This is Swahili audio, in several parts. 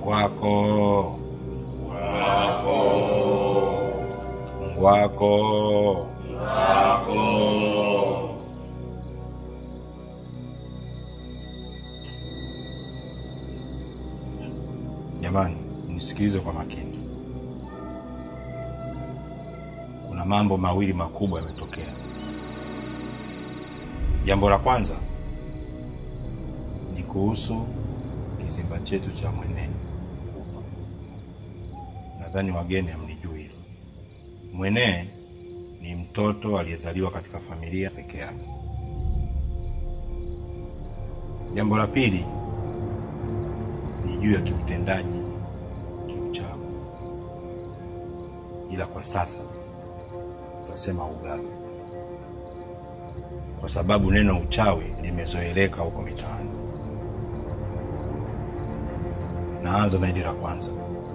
Ngwako. Ngwako. Jamani, nisikilize kwa makini. Kuna mambo mawili makubwa yametokea. Jambo la kwanza ni kuhusu kizimba chetu cha Mwenee kufa. Nadhani wageni hamnijui hilo. Mwenee ni mtoto aliyezaliwa katika familia peke yake. Jambo la pili ni juu ya kiutendaji kiuchawi, ila kwa sasa tutasema ugavi, kwa sababu neno uchawi limezoeleka huko mitaani. Naanza na hili la kwanza.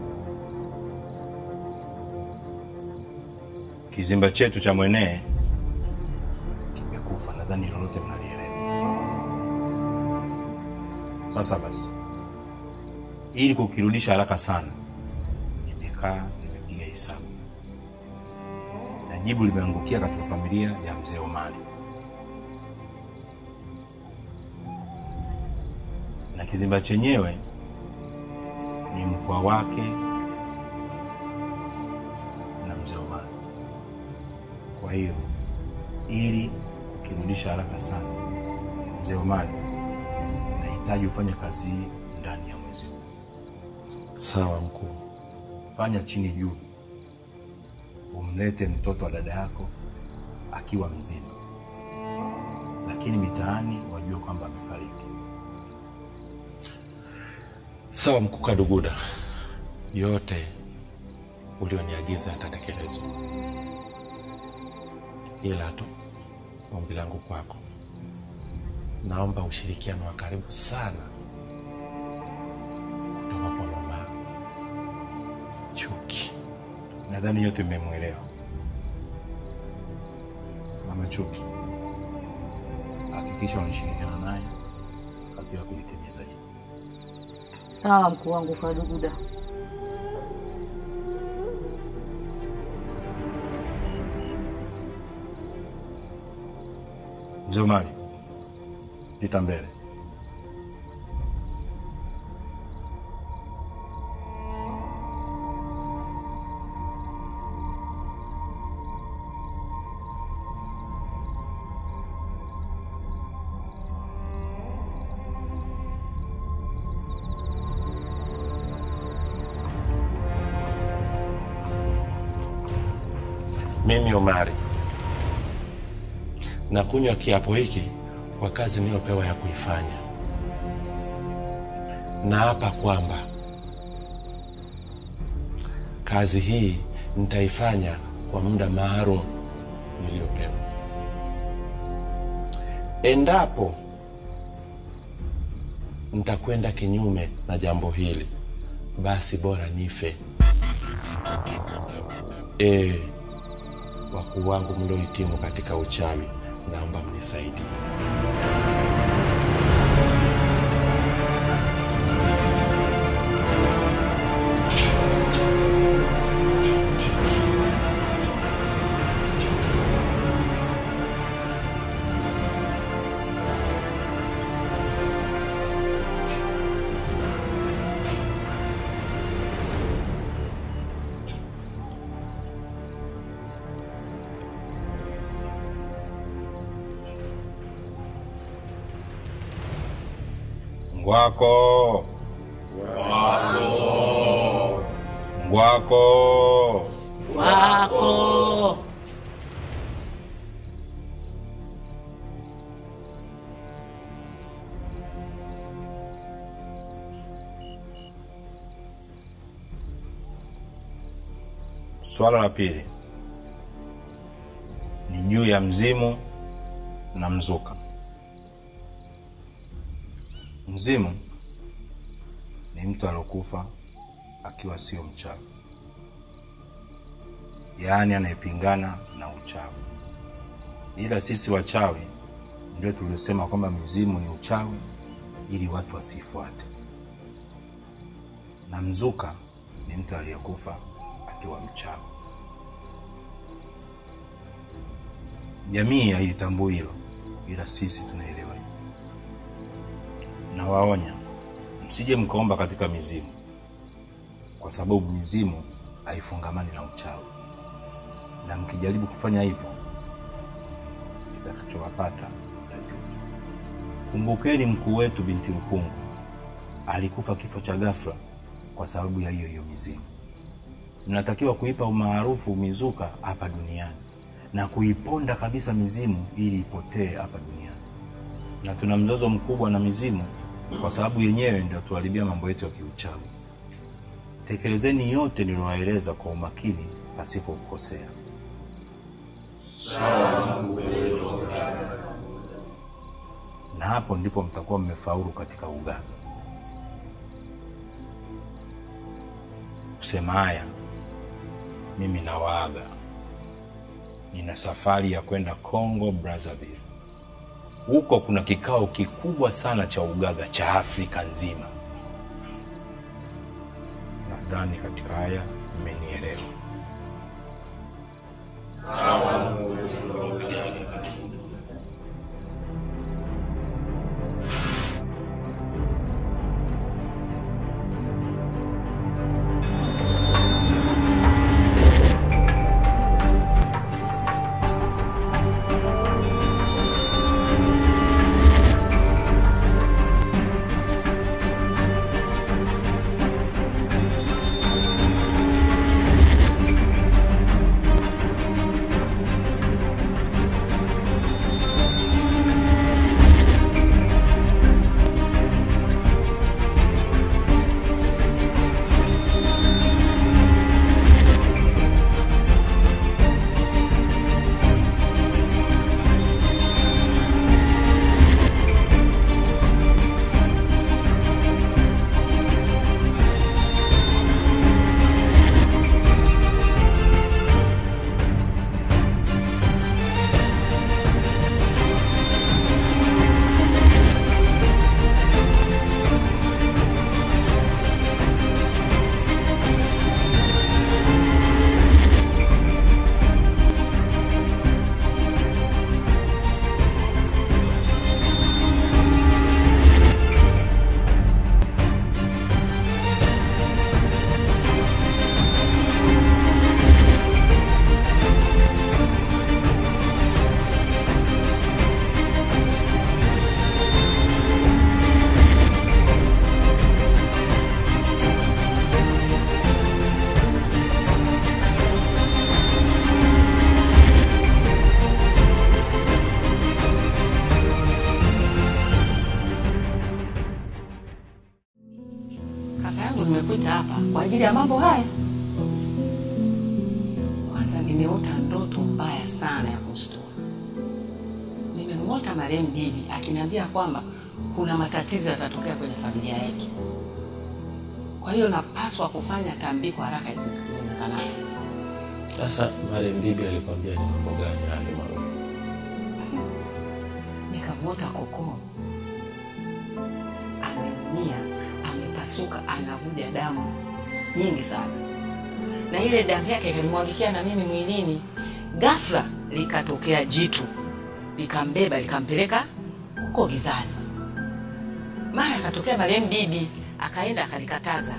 Kizimba chetu cha Mwenee kimekufa, nadhani lolote mnalielewa. Sasa basi, ili kukirudisha haraka sana, nimekaa nimepiga hesabu na jibu limeangukia katika familia ya mzee Omari, na kizimba chenyewe ni mkwa wake na mzee Omari. Kwa hiyo ili kukirudisha haraka sana, mzee Omari, nahitaji ufanye kazi hii ndani ya mwezi huu. Sawa mkuu. Fanya chini juu, umlete mtoto wa dada yako akiwa mzima, lakini mitaani wajue kwamba amefariki. Sawa mkuu Kaduguda, yote ulioniagiza yatatekelezwa, ila tu ombi langu kwako, naomba ushirikiano wa karibu sana kutoka kwa mama Chuki. Nadhani yote mmemwelewa mama Chuki. Hakikisha unashirikiana naye katika kulitimiza hili. Sawa mkuu wangu Kaduguda. Mzee Omari, pita mbele. Mimi Omari na kunywa kiapo hiki kwa kazi niliyopewa ya kuifanya. Naapa kwamba kazi hii nitaifanya kwa muda maalum niliyopewa. Endapo nitakwenda kinyume na jambo hili, basi bora nife. E, wakuu wangu mliohitimu katika uchawi, naomba mnisaidie. Ngwako. Ngwako. Wako. Swala la pili ni juu ya mzimu na mzuka. Mzimu ni mtu aliokufa akiwa sio mchawi, yaani anayepingana na uchawi. Ila sisi wachawi ndio tuliosema kwamba mizimu ni uchawi ili watu wasifuate. na mzuka ni mtu aliyekufa akiwa mchawi. Jamii hailitambui hilo, ila sisi tunaelewa hilo. Nawaonya msije mkaomba katika mizimu, kwa sababu mizimu haifungamani na uchawi, na mkijaribu kufanya hivyo kitakachowapata mtajua. Kumbukeni mkuu wetu binti Lukungu alikufa kifo cha ghafla kwa sababu ya hiyo hiyo mizimu. Mnatakiwa kuipa umaarufu mizuka hapa duniani na kuiponda kabisa mizimu ili ipotee hapa duniani. Na tuna mzozo mkubwa na mizimu kwa sababu yenyewe ndio tuharibia mambo yetu ya kiuchawi. Tekelezeni yote niliyowaeleza kwa umakini pasipo kukosea. Na hapo ndipo mtakuwa mmefaulu katika uganga. Kusema haya, mimi nawaaga, nina safari ya kwenda Congo Brazzaville. Huko kuna kikao kikubwa sana cha ugaga cha Afrika nzima. Nadhani katika haya mmenielewa. Kaka yangu nimekuita hapa kwa ajili ya mambo haya. Kwanza nimeota ndoto mbaya sana ya kustua. Nimemwota marehemu bibi akiniambia kwamba kuna matatizo yatatokea kwenye familia yetu. Kwa hiyo napaswa kufanya tambiko haraka iwezekanavyo. Sasa marehemu bibi alikwambia ni mambo gani hali mawili? Nikamwota kokoo ameumia, amepasuka, anavuja damu nyingi sana, na ile damu yake ikanimwagikia na mimi mwilini. Ghafla likatokea jitu likambeba likampeleka huko gizani. Mara akatokea marehemu bibi, akaenda akalikataza.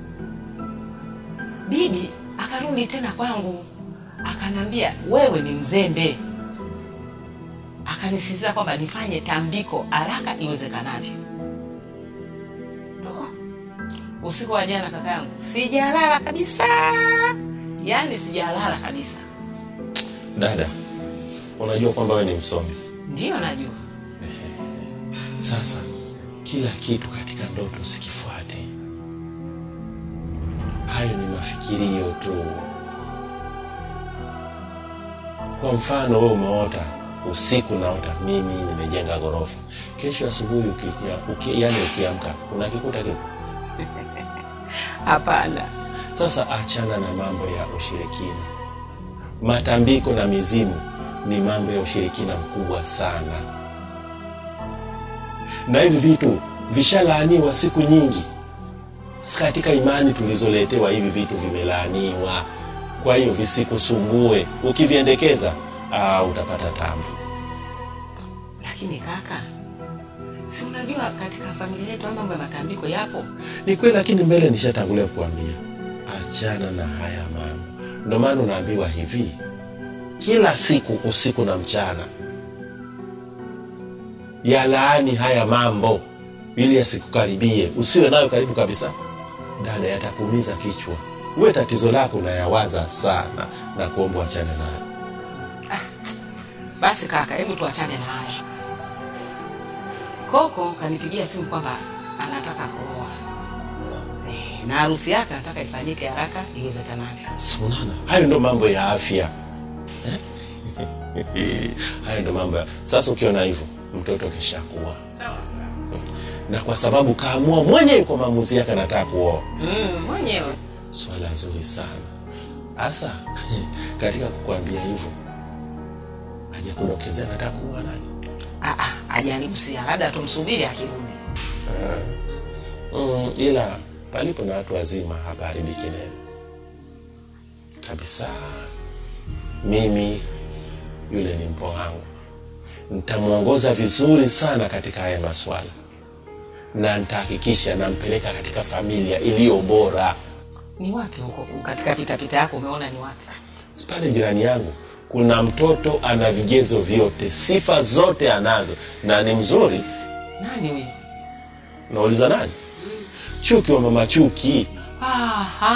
Bibi akarudi tena kwangu, akanambia wewe ni mzembe akanisisitiza kwamba nifanye tambiko haraka iwezekanavyo. Oh, Usiku wa jana kaka yangu sijalala kabisa, yaani sijalala kabisa. Dada, unajua kwamba wewe ni msomi. Ndiyo najua Sasa kila kitu katika ndoto sikifuate. Hayo ni mafikirio tu. Kwa mfano, wewe umeota usiku, naota mimi nimejenga ghorofa, kesho asubuhi ukikia, uki, yani ukiamka unakikuta kitu. hapana. Sasa achana na mambo ya ushirikina. Matambiko na mizimu ni mambo ya ushirikina mkubwa sana, na hivi vitu vishalaaniwa siku nyingi. katika imani tulizoletewa hivi vitu vimelaaniwa kwa hiyo visikusumbue ukiviendekeza ah, utapata tabu lakini kaka si unajua katika familia yetu haya mambo ya matambiko yapo ni kweli lakini mbele nishatangulia kuambia achana na haya mambo ndio maana unaambiwa hivi kila siku usiku na mchana yalaani haya mambo ili yasikukaribie usiwe nayo karibu kabisa dada yatakuumiza kichwa uwe tatizo lako unayawaza sana na kuomba wachane nayo basi kaka hebu tuachane na haya koko kanipigia simu kwamba anataka kuoa Eh, na harusi yake anataka ifanyike haraka iwezekanavyo sunana hayo ndo mambo ya afya Eh? hayo ndo mambo ya sasa ukiona hivyo mtoto kishakuwa na kwa sababu kaamua mwenyewe kwa maamuzi yake anataka kuoa mm, mwenyewe swala zuri sana hasa katika kukwambia hivyo hajakudokezea nataka kuoa nani Ah, ah, hajanihusia labda tumsubiri akirudi mm, ila palipo na watu wazima hapaharibiki neno kabisa mimi yule ni mpo wangu nitamwongoza vizuri sana katika haya maswala na nitahakikisha nampeleka katika familia iliyo bora ni wapi huko katika pitapita yako umeona ni wapi Si pale jirani yangu kuna mtoto ana vigezo vyote sifa zote anazo na ni mzuri nani huyo nauliza nani chuki wa mama chuki Aha.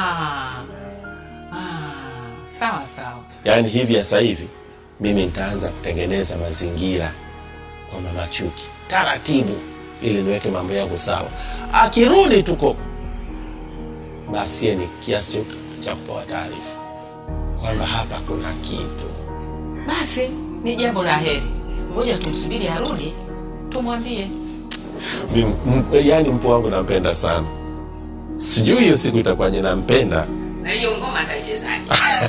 Ah, sawa sawa yaani hivi sasa hivi mimi nitaanza kutengeneza mazingira kwa mama chuki taratibu ili niweke mambo yangu sawa akirudi tuko basi yeye ni kiasi cha- cha kupewa taarifa kwamba hapa kuna kitu basi ni jambo la heri ngoja tumsubiri arudi tumwambie Mimi- m- yaani mpo wangu nampenda sana sijui hiyo siku itakuwaje nampenda na hiyo ngoma ataichezaje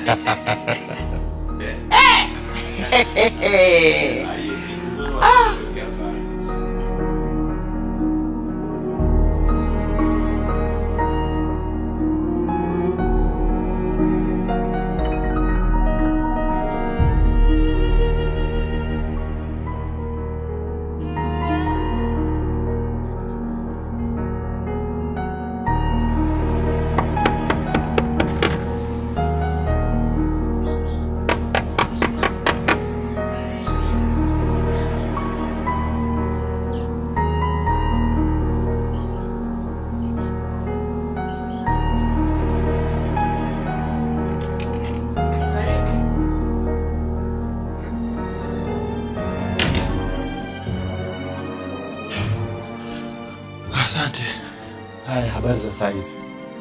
asante haya habari za saizi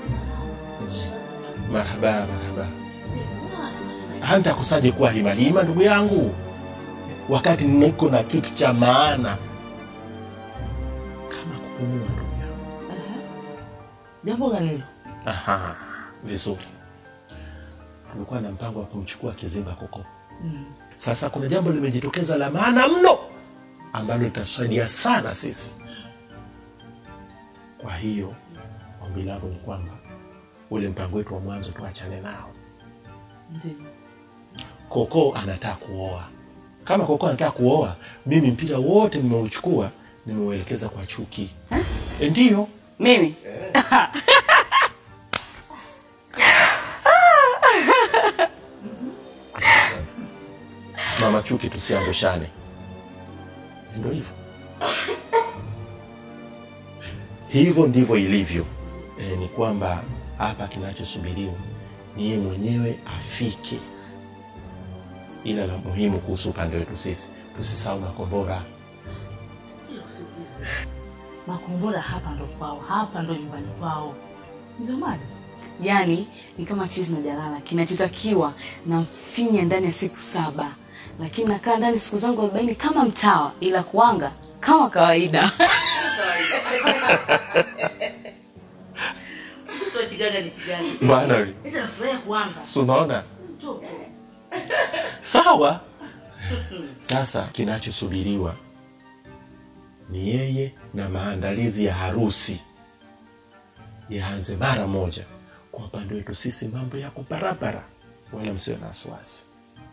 marhaba marhaba hantakusaje kuwa himalima ndugu yangu wakati niko na kitu cha maana kama kupumua ndugu yangu jambo gani hilo Aha, vizuri tulikuwa na mpango wa kumchukua kizimba koko sasa kuna jambo limejitokeza la maana mno ambalo litatusaidia sana sisi kwa hiyo ombi langu ni kwamba ule mpango wetu wa mwanzo tuachane nao ndio koko anataka kuoa kama koko anataka kuoa mimi mpira wote nimeuchukua nimeuelekeza kwa chuki e, ndiyo mimi mama chuki tusiangushane ndo hivyo hivyo ndivyo ilivyo e, ni kwamba hapa kinachosubiriwa ni yeye mwenyewe afike ila la muhimu kuhusu upande wetu sisi tusisahau makombora makombora hapa ndo kwao hapa ndo nyumbani kwao mzomani yaani ni kama chizi na jalala kinachotakiwa na mfinya ndani ya siku saba lakini nakaa ndani siku zangu arobaini kama mtawa ila kuanga kama kawaida mtoto wa chigaga ni chigaga bwana ita nafurahia kuanga si unaona sawa sasa kinachosubiriwa ni yeye na maandalizi ya harusi yaanze mara moja. Kwa upande wetu sisi mambo yako barabara, wala msiwe na wasiwasi.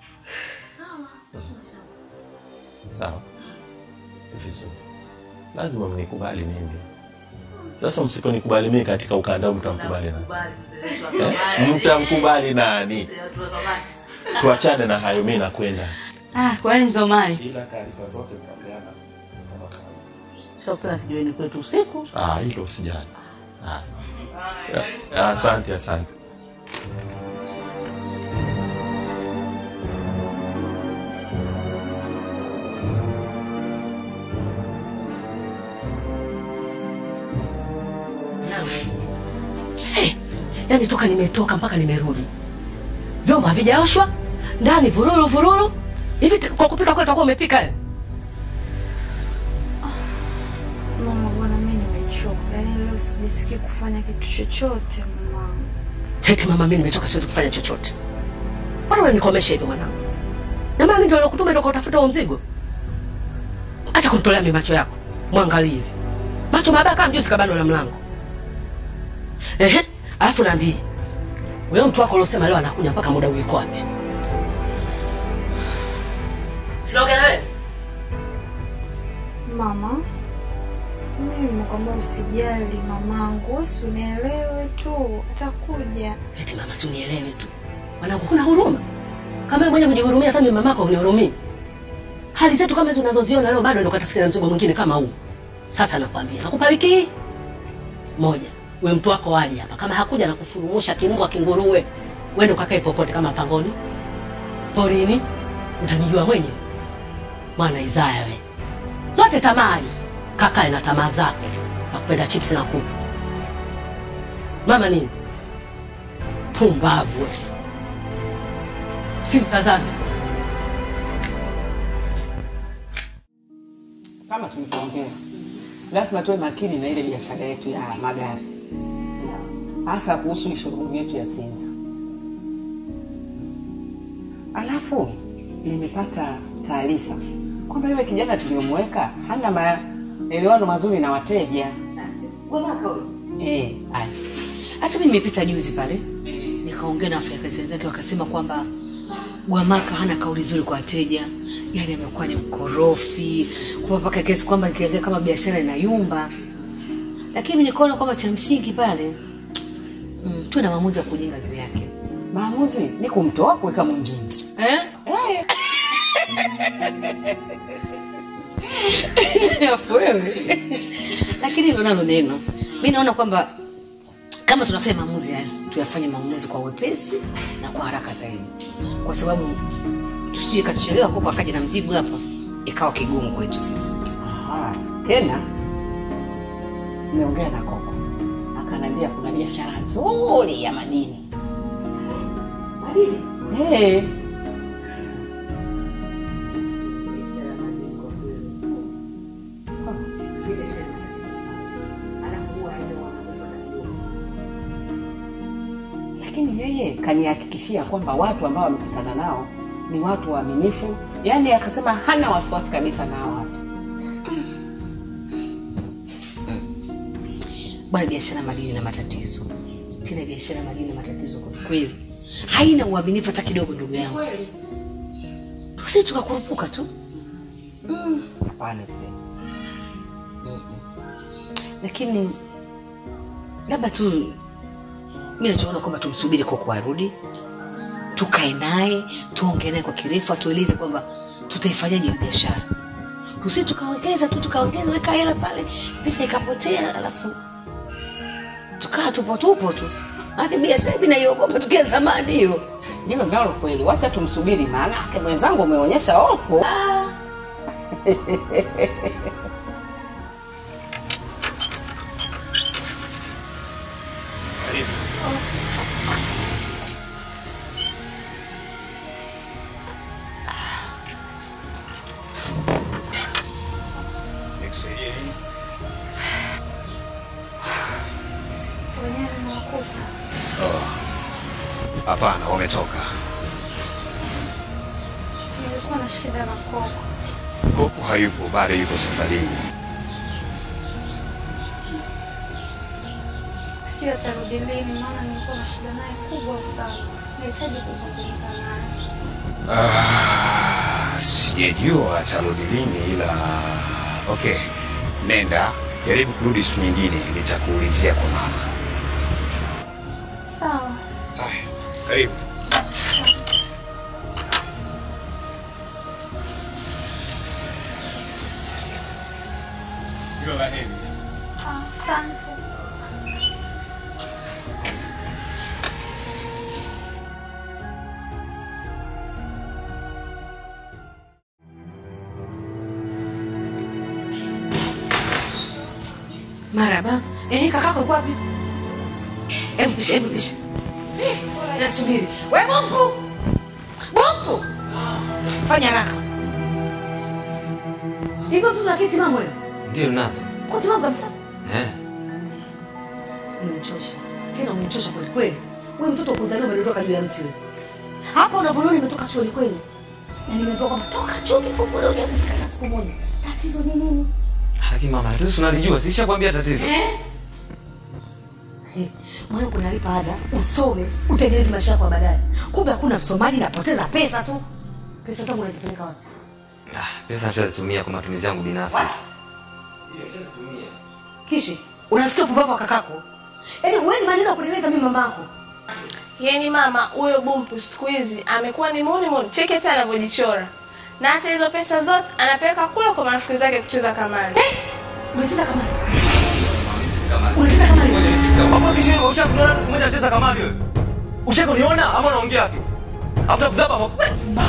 Sawa, vizuri. Lazima mnikubali mimi. Sasa msiponikubali mimi katika ukanda huu, mtamkubali nani? Eh, Mtamkubali nani? Tuachane na hayo, mimi nakwenda. Ah, kwani Mzomari? Ila taarifa zote mtapeana kama kawaida. Shokera kijiweni kwetu usiku. Ah, hilo usijali. Ah. Ah, Asante, asante. Hey, yani toka nimetoka mpaka nimerudi, vyombo havijaoshwa ndani, vururu vururu hivi. t- Kwa kupika kule utakuwa umepika wewe? Mama, bwana, mimi nimechoka. Yaani leo sijisikii kufanya kitu chochote mama. Heti mama, mimi nimechoka, siwezi kufanya chochote. Mbona unanikomesha hivyo mwanangu? Na mama, mimi ndio nakutuma ndio kutafuta huo mzigo. Acha kunitolea mimi macho yako, mwangalie hivi macho mabaya kama mjusi kabano la mlango. Ehe, alafu naambie wewe, mtu wako uliosema leo anakuja mpaka muda uiko wapi? Sinaongea na wewe Mama, mimi nimekwambia usijali mamangu, wewe si unielewe tu, atakuja. Eti mama, si unielewe tu mwanangu, kuna huruma kama wewe mwenye kujihurumia, hata mimi mamako unihurumii. Hali zetu kama hizo unazoziona leo, bado ndo katafuta na mzigo mwingine kama huu. Sasa nakwambia, nakupa wiki hii moja, we mtu wako waje hapa, kama hakuja na kufurumusha kimbwa kinguruwe, wende ukakae popote, kama pangoni, porini, utanijua mwenyewe. Mwana Isaya we, zote tamaa hizo, kakae na tamaa zake, nakupenda chips na kuku. Mama nini pumbavu we. simtazame kama tulivyoongea, lazima tuwe makini na ile biashara yetu ya magari, hasa kuhusu showroom yetu ya Sinza. Alafu nimepata taarifa kwamba yule kijana tuliyomweka hana maelewano mazuri na wateja. Eh, Alice. Hata mimi nimepita juzi pale nikaongea na wafanyakazi wenzake, wakasema kwamba Gwamaka hana kauli nzuri kwa wateja, yani amekuwa ni mkorofi kwa mpaka kiasi kwamba nikiangalia kama biashara inayumba, lakini mimi nikaona kwamba cha msingi pale mm, tuwe na maamuzi ya kujenga juu yake Maamuzi ni kumtoa kuweka mwingine. eh? Alafu wewe lakini hilo nalo neno, mi naona kwamba kama tunafanya maamuzi haya tuyafanye maamuzi kwa wepesi na kwa haraka zaidi, kwa sababu tusije kachelewa kopo akaja na mzigo hapa ikawa kigumu kwetu sisi. Ah, tena nimeongea na Koko akaniambia kuna biashara nzuri ya madini. Madini? Eh. Lakini yeye kanihakikishia kwamba watu ambao wamekutana nao ni watu waaminifu, yaani akasema hana wasiwasi kabisa na hao watu. Bwana, biashara ya madini na matatizo, tena biashara ya madini na matatizo kwa kweli, haina uaminifu hata kidogo, ndugu yangu. Sisi tukakurupuka tu Hapana, si lakini labda tu mi nachoona kwamba tumsubiri Koko arudi, tukae naye tuongee naye kwa kirefu, atueleze kwamba tutaifanyaje hiyo biashara. Tusi tukawekeza tu tukaongeza weka hela pale, pesa ikapotea, alafu tukaa tupo tupo tu. Hadi biashara hivi naiogopa tukia zamani hiyo. hilo nalo kweli, wacha tumsubiri, maana ake mwenzangu umeonyesha hofu. Wenyewe nimewakuta. Hapana, wametoka. Nilikuwa na shida na Koko. Koko hayupo, bado yuko safarini. sijui atarudi lini, maana nilikuwa na shida naye kubwa sana. Nahitaji kuzungumza naye. Ah, sijajua atarudi lini, ila okay, nenda jaribu kurudi siku nyingine, nitakuulizia kwa mama. Sawa. Karibu. Ah, Asante. Maraba. Eh, kakako yuko wapi? Hebu pisha, hebu pisha. Nasubiri. We Bumpu. Bumpu. Fanya haraka. Hivyo mtoto akiti mama wewe. Ndio nazo. Kwa timamu kabisa. Eh. Umenichosha. Tena umenichosha kweli kweli. Wewe mtoto ukuzaliwa umedondoka juu ya mti wewe. Hapa unavyoniona nimetoka chuoni kweli. Na nimeambiwa kwamba toka chuo kifunguliwe uje kufika siku moja. Tatizo ni nini? Lakini mama, tatizo unalijua, sishakwambia tatizo. Eh? Eh, Mwana kunalipa ada, usome, utengeneze maisha yako ya baadaye. Kumbe hakuna msomaji, napoteza pesa tu. Pesa zangu nazipeleka wapi? Ah, pesa nishazitumia kwa matumizi yangu binafsi. What? Kishi, unasikia upumbavu wa kakako? Yaani wewe ni maneno ya kunieleza mimi mamako. Yaani mama, huyo Bumpu siku hizi amekuwa ni muni muni, cheki hata anavyojichora. Na hata hizo pesa zote anapeleka kula kwa marafiki zake kucheza kamari. Unacheza kama Unacheza kama Hapo kisha ushakuniona siku moja nacheza kamari wewe. Ushakuniona ama unaongea tu? Hapo kuzaba hapo.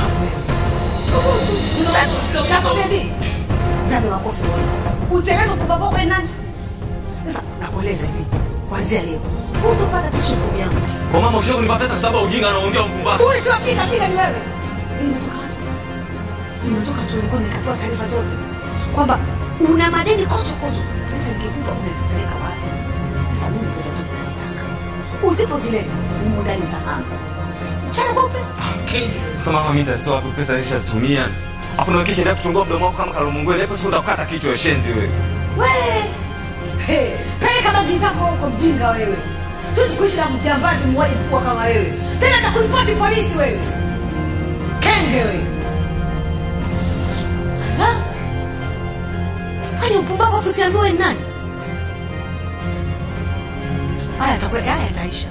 Zame makofi wewe. Usieleze upumbavu wako ni nani? Sasa nakueleza hivi. Kuanzia leo, utapata tisho kumi yangu. Kwa mama ushakunipa pesa kwa sababu ujinga anaongea mpumbavu. Kuishi wapiga piga ni wewe. Nimetoka wapi? Nimetoka chuoni kwani nikapewa taarifa zote kwamba una madeni kocho kocho. Pesa nikikupa unazipeleka wapi? Sasa mimi pesa zangu nazitaka. Usipozileta, mimi ndani nitahama. Chana kweupe. Sasa mama mimi nitazitoa wapi pesa nishazitumia? Afu na kisha ndio kutungua mdomo wako kama kalomongwe. Hapo siku utakata kichwa ya shenzi wewe. Wewe. Hey, peleka bagi zako huko mjinga wewe. Tuwezi kuishi na mjambazi mmoja mkubwa kama wewe. Tena nitakuripoti polisi wewe. Kenge wewe. Ha? Kwani upumbavu afu usiambiwe ni nani? Haya atakuwa haya yataisha.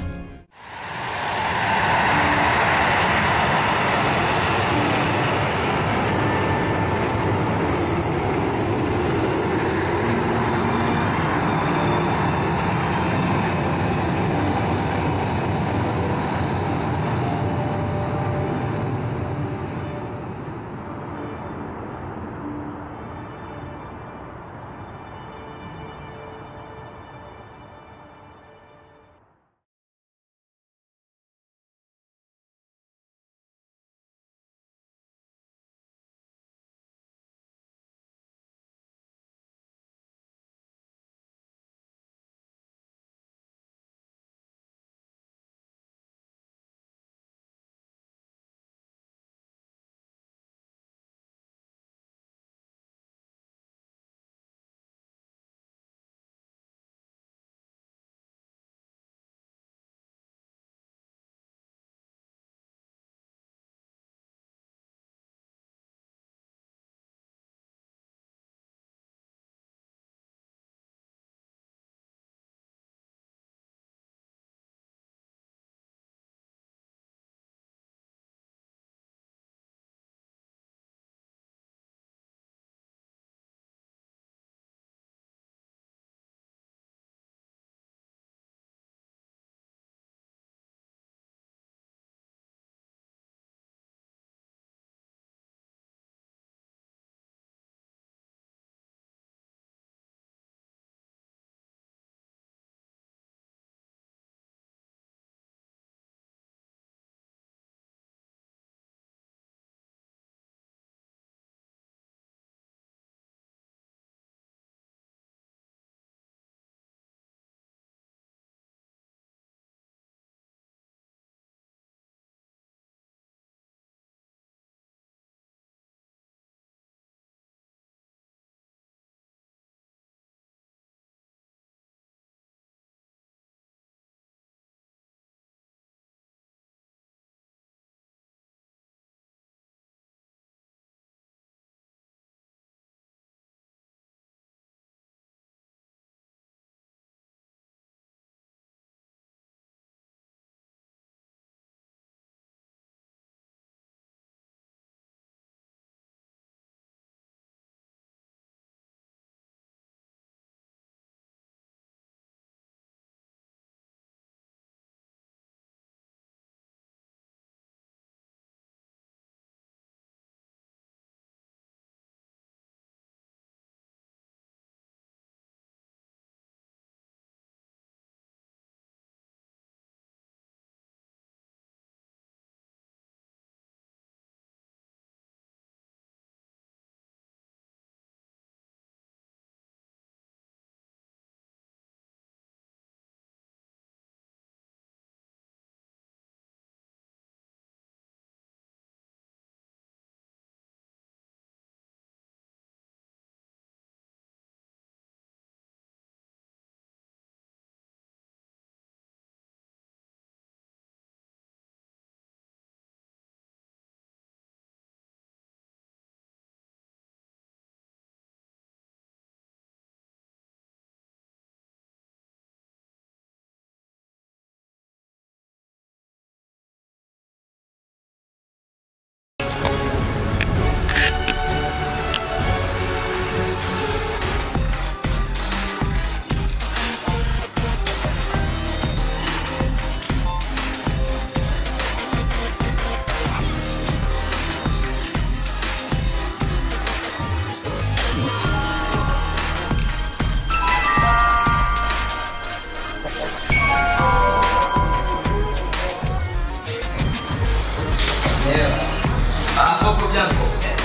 Jambo.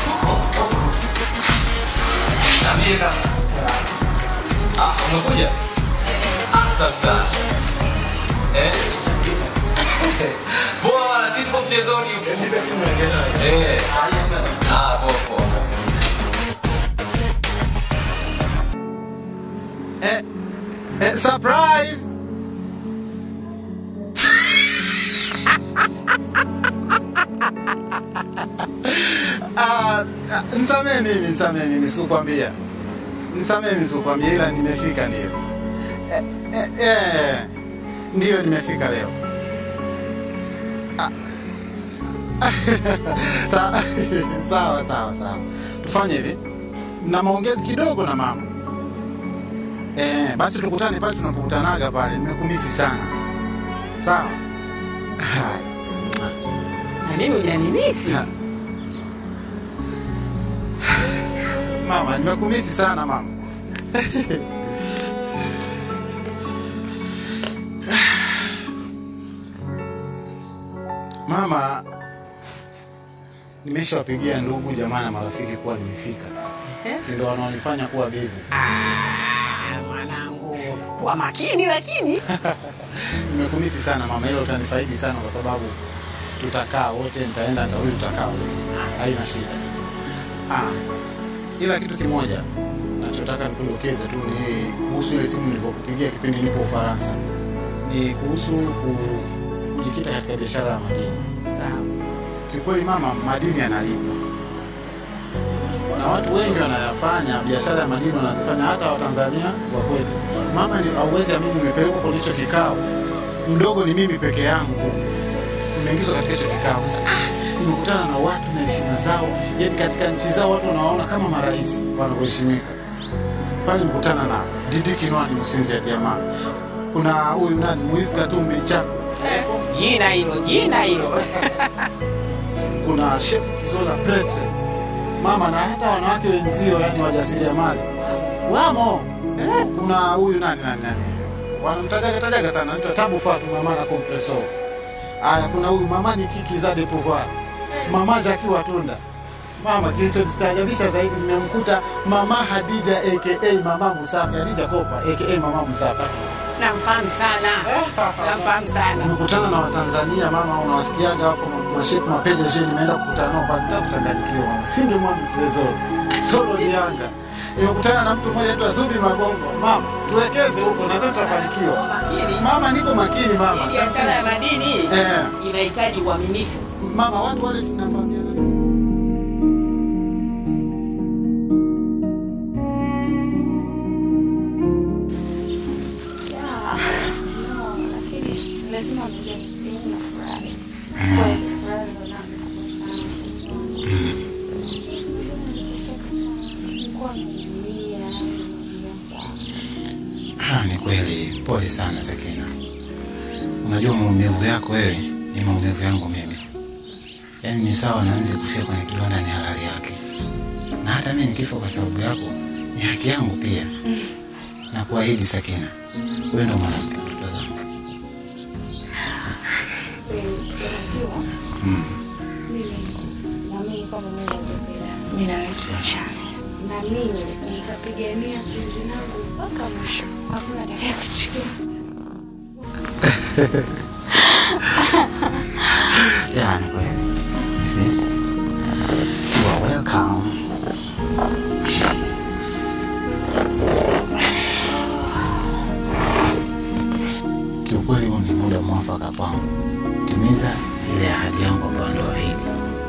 Niambie kaka. Ah, umekuja? Ah, safi sana. Eh? Poa bwana, sisi tupo mchezoni huko. Eh. Ah, poa poa. Eh, eh, surprise! Ah, ah, nisamee mimi, nisamee mimi, sikukwambia. Nisamee mimi, sikukwambia, ila nimefika ndio. Eh, eh, eh, ndio nimefika leo. Ah. Sa- sawa sawa sawa, tufanye hivi, na maongezi kidogo na mama. Eh, basi tukutane pale tunapokutanaga pale. Nimekumisi sana. Sawa. Haya. Na mimi hujanimisi. Mama, nimekumisi sana mama. Mama, nimeshawapigia ndugu jamaa na marafiki kuwa nimefika. Ndio wanaonifanya kuwa busy. Mwanangu, kuwa makini lakini. Nimekumisi sana mama, hilo utanifaidi sana kwa sababu tutakaa wote, nitaenda nitarudi, tutakaa wote, haina shida. Ah, ila kitu kimoja nachotaka nikudokeze tu ni kuhusu ile simu nilivyokupigia kipindi nipo Ufaransa, ni kuhusu ku- kujikita katika biashara ya madini. Sawa. Kiukweli mama, madini yanalipa na watu wengi wanayafanya biashara ya madini wanazifanya, hata Watanzania wa kwetu. Mama, ni hauwezi amini, nimepelekwa kwenye hicho kikao, mdogo ni mimi peke yangu, nimeingizwa katika hicho kikao. Sasa ah, nimekutana na watu na heshima zao, yani katika nchi zao watu wanawaona kama marais wanavyoheshimika. Pale nimekutana na Didi Kinwani Musinzi ya jamaa, kuna huyu nani Muizi Katumbi Chako, Jina hilo, jina hilo. kuna Chef Kizola Pretre mama, na hata wanawake wenzio, yani wajasiriamali wamo. Kuna huyu nani nani nani, wanamtajaga tajaga sana, anaitwa Tabu Fatu mama na Compresso. Aya, kuna huyu mama ni Kiki za de Pouvoir, mama Jackie Watunda. Mama, kilichonistajabisha zaidi nimemkuta mama Hadija aka mama Musafi, Hadija Kopa aka mama Musafi. Namfahamu sana. Namfahamu sana. Nimekutana na Watanzania mama, unawasikiaga hapo ma- mashefu mapedeje, nimeenda kukutana nao pale, nitaka kuchanganyikiwa mama, singe mwami Trezor solo Lianga. Nimekutana na mtu mmoja anaitwa Zubi Magongo. Mama, tuwekeze huko, nadhani tutafanikiwa. Mama, niko makini mama. Biashara ya madini Eh. inahitaji uaminifu. Mama, watu wale tunafahamiana. lakini lazima mjue mimi nafurahi. Kweli furaha ndo nami kubwa sana. Nateseka sana. Nilikuwa nimelia, nimelia sana. Ah, ni kweli, pole sana Sakina. Unajua maumivu yako wewe ni maumivu yangu mimi. Yaani ni sawa na nzi kufia kwenye kidonda ni halali yake, na hata mimi nikifa kwa sababu yako ni haki yangu pia. Na kuahidi Sakina, wewe ndo mwanamke wa ndoto zangu. Kweli, unajua, Mm. mimi naamini kwamba Mungu angependa mimi na wewe tuachane. Na mimi nitapigania penzi langu mpaka mwisho. Hakuna atakaye kuchukua. Yeah, ni kweli. You are welcome. Kiukweli huu ni muda mwafaka kwangu timiza ile ahadi yangu ambayo ndoahidi.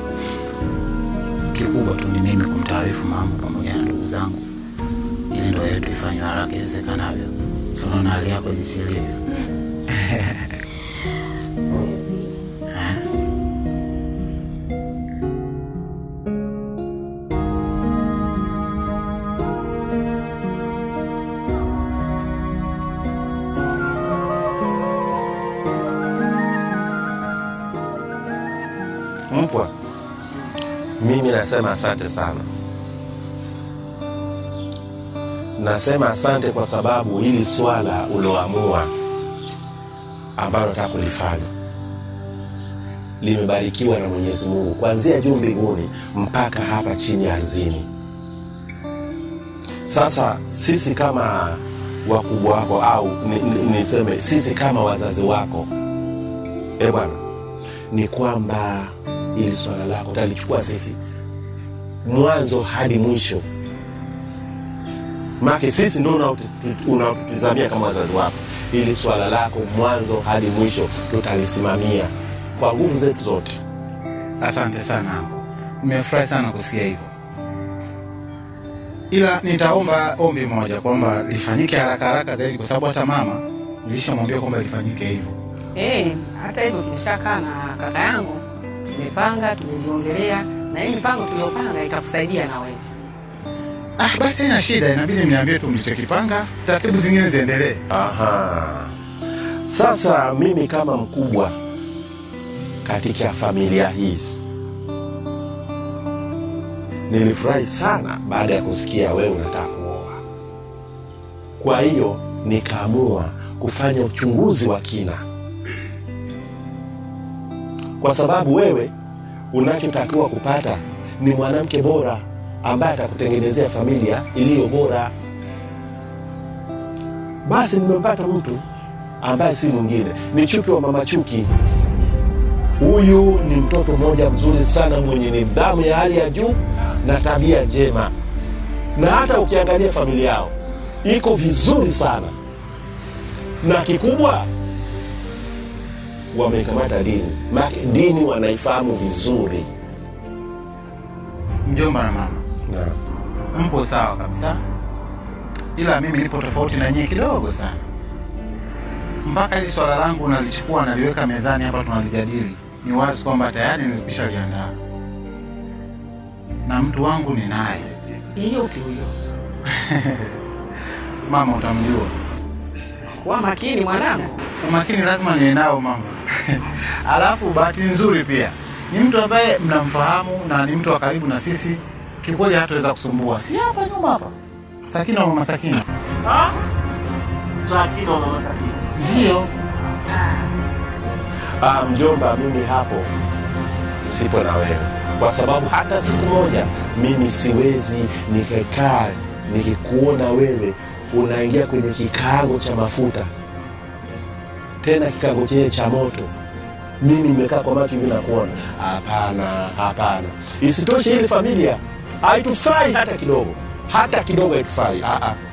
Kikubwa tu ni mimi kumtaarifu mama pamoja na ndugu zangu, ili ndoa yetu ifanywe haraka iwezekanavyo. So unaona hali yako jinsi ilivyo. Mpwa, mimi nasema asante sana. Nasema asante kwa sababu hili swala uloamua ambalo nataka kulifanya limebarikiwa na Mwenyezi Mungu kuanzia juu mbinguni mpaka hapa chini ardhini. Sasa sisi kama wakubwa wako au ni- ni- niseme sisi kama wazazi wako, e bwana, ni kwamba ili swala lako talichukua sisi mwanzo hadi mwisho, make sisi ndio unautu- unaotutizamia kama wazazi wako. Ili swala lako mwanzo hadi mwisho tutalisimamia kwa nguvu zetu zote. Asante sana, nimefurahi sana kusikia hivyo, ila nitaomba ombi moja kwamba lifanyike haraka haraka zaidi, kwa sababu hata mama nilishamwambia kwamba lifanyike hivyo. Eh, hata hivyo tumeshakaa na kaka yangu, tumepanga, tumejiongelea na hii mipango tuliyopanga itakusaidia na wewe. Ah, basi haina shida, inabidi niambie tu mlichokipanga, taratibu zingine ziendelee. Aha. Sasa mimi kama mkubwa katika familia hizi nilifurahi sana baada ya kusikia wewe unataka kuoa. Kwa hiyo nikaamua kufanya uchunguzi wa kina, kwa sababu wewe unachotakiwa kupata ni mwanamke bora ambaye atakutengenezea familia iliyo bora. Basi nimempata mtu ambaye si mwingine ni Chuki wa mama Chuki. Huyu ni mtoto mmoja mzuri sana mwenye nidhamu ya hali ya juu na tabia njema, na hata ukiangalia familia yao iko vizuri sana, na kikubwa wameikamata dini, maana dini wanaifahamu vizuri. Mjomba na mama, mpo sawa kabisa, ila mimi nipo tofauti na nyie kidogo sana. Mpaka hili swala langu nalichukua naliweka mezani hapa tunalijadili, ni wazi kwamba tayari nilikwisha liandaa na mtu wangu ni naye. Hiyo kiuyo. Mama utamjua, Kuwa makini mwanangu. umakini lazima niwe nao mama. Alafu bahati nzuri pia ni mtu ambaye mnamfahamu na ni mtu wa karibu na sisi, kikweli hataweza kusumbua. Si hapa nyuma hapa, Sakina wa mama Sakina. Sakina wa mama Sakina. Ndio. Ah, mjomba, mimi hapo sipo na wewe, kwa sababu hata siku moja mimi siwezi nikakaa nikikuona wewe unaingia kwenye kikaango cha mafuta, tena kikaango chenye cha moto, mimi nimekaa kwa macho hivi nakuona. Hapana, hapana. Isitoshe ile familia haitufai hata kidogo, hata kidogo haitufai. Ah, ah.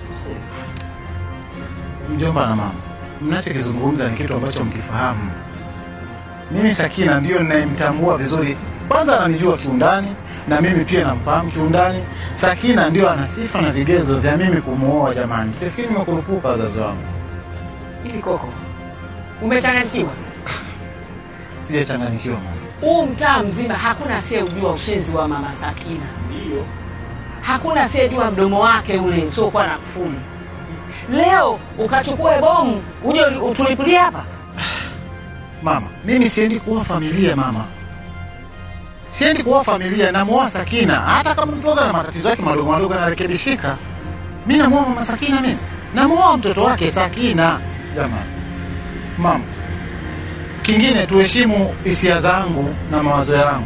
Mjomba na mama, mnachokizungumza ni kitu ambacho mkifahamu. Mimi Sakina ndiyo ninayemtambua vizuri, kwanza ananijua kiundani na mimi pia namfahamu kiundani. Sakina ndio ana sifa na vigezo vya mimi kumuoa. Jamani, sifikiri nimekurupuka wazazi wangu, Hivi koko, umechanganyikiwa? sijachanganyikiwa mama. Huu mtaa mzima hakuna asiyejua ushenzi wa mama Sakina. Ndio. Hakuna asiyejua mdomo wake ule usiokuwa na kufuli. Leo ukachukue bomu uje utulipulie hapa. Mama, mimi siendi kuoa familia mama, siendi kuoa familia, namuoa Sakina. Hata kama mtoga na matatizo yake madogo madogo anarekebishika, mi namuoa mama Sakina, mimi namuoa mtoto wake Sakina. Jamani mama, kingine tuheshimu hisia zangu na mawazo yangu,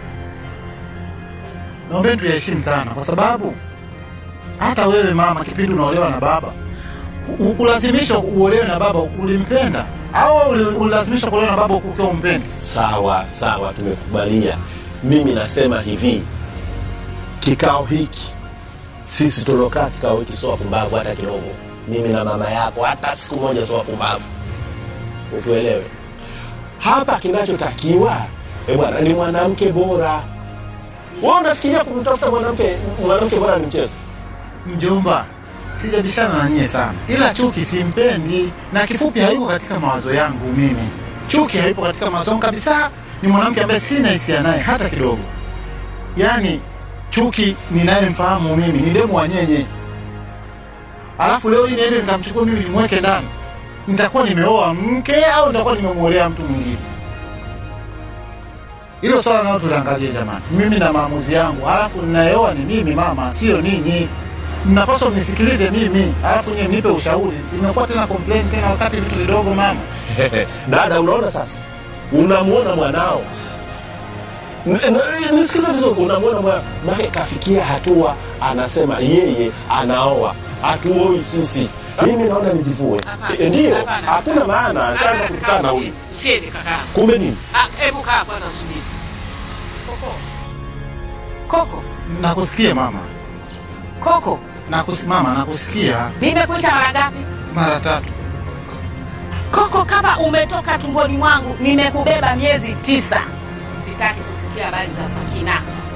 naombeni tuyaheshimu sana, kwa sababu hata wewe mama, kipindi unaolewa na baba, ukulazimishwa uolewe na baba, ulimpenda au uli- ulilazimishwa kuolewa na baba ukiwa umpendi? Sawa sawa, tumekubalia. Mimi nasema hivi, kikao hiki sisi tulokaa kikao hiki sio wapumbavu hata kidogo. Mimi na mama yako hata siku moja sio wapumbavu, utuelewe. Hapa kinachotakiwa eh bwana, ni mwanamke bora. Wewe unafikiria kumtafuta mwanamke mwanamke bora ni mchezo? Mjomba, sijabishana na nyie sana, ila Chuki simpendi, na kifupi hayuko katika mawazo yangu mimi. Chuki haipo katika mawazo yangu kabisa. Ni mwanamke ambaye sina hisia naye hata kidogo. Yaani Chuki ninayemfahamu mimi ni demu wa nyenye, alafu leo hii niende nikamchukua mimi nimweke ndani, nitakuwa nimeoa mke au nitakuwa nimemwolea mtu mwingine? Hilo swala nao tuliangalie jamani, mimi na maamuzi yangu, alafu ninayeoa ni mimi mama, sio ninyi. Mnapaswa mnisikilize mimi, alafu nyie mnipe ushauri. Imekuwa tena complain tena wakati vitu vidogo mama. Dada, unaona sasa, unamuona mwanao N- n- nisikize vizuri unamwona mwa- make kafikia hatua anasema yeye anaoa hatuoi sisi mimi naona nijivue Eh, ndio hakuna maana ashaanza kutukana huyu Usiende kaka. kumbe nini Ah, hebu kaa kwanza subiri. Koko. Koko. Nakusikia mama. Koko. Nakus, mama nakusikia Nimekuita mara ngapi? mara tatu. Koko, kama umetoka tumboni mwangu, nimekubeba miezi tisa. Sitaki kusikia habari za Sakina.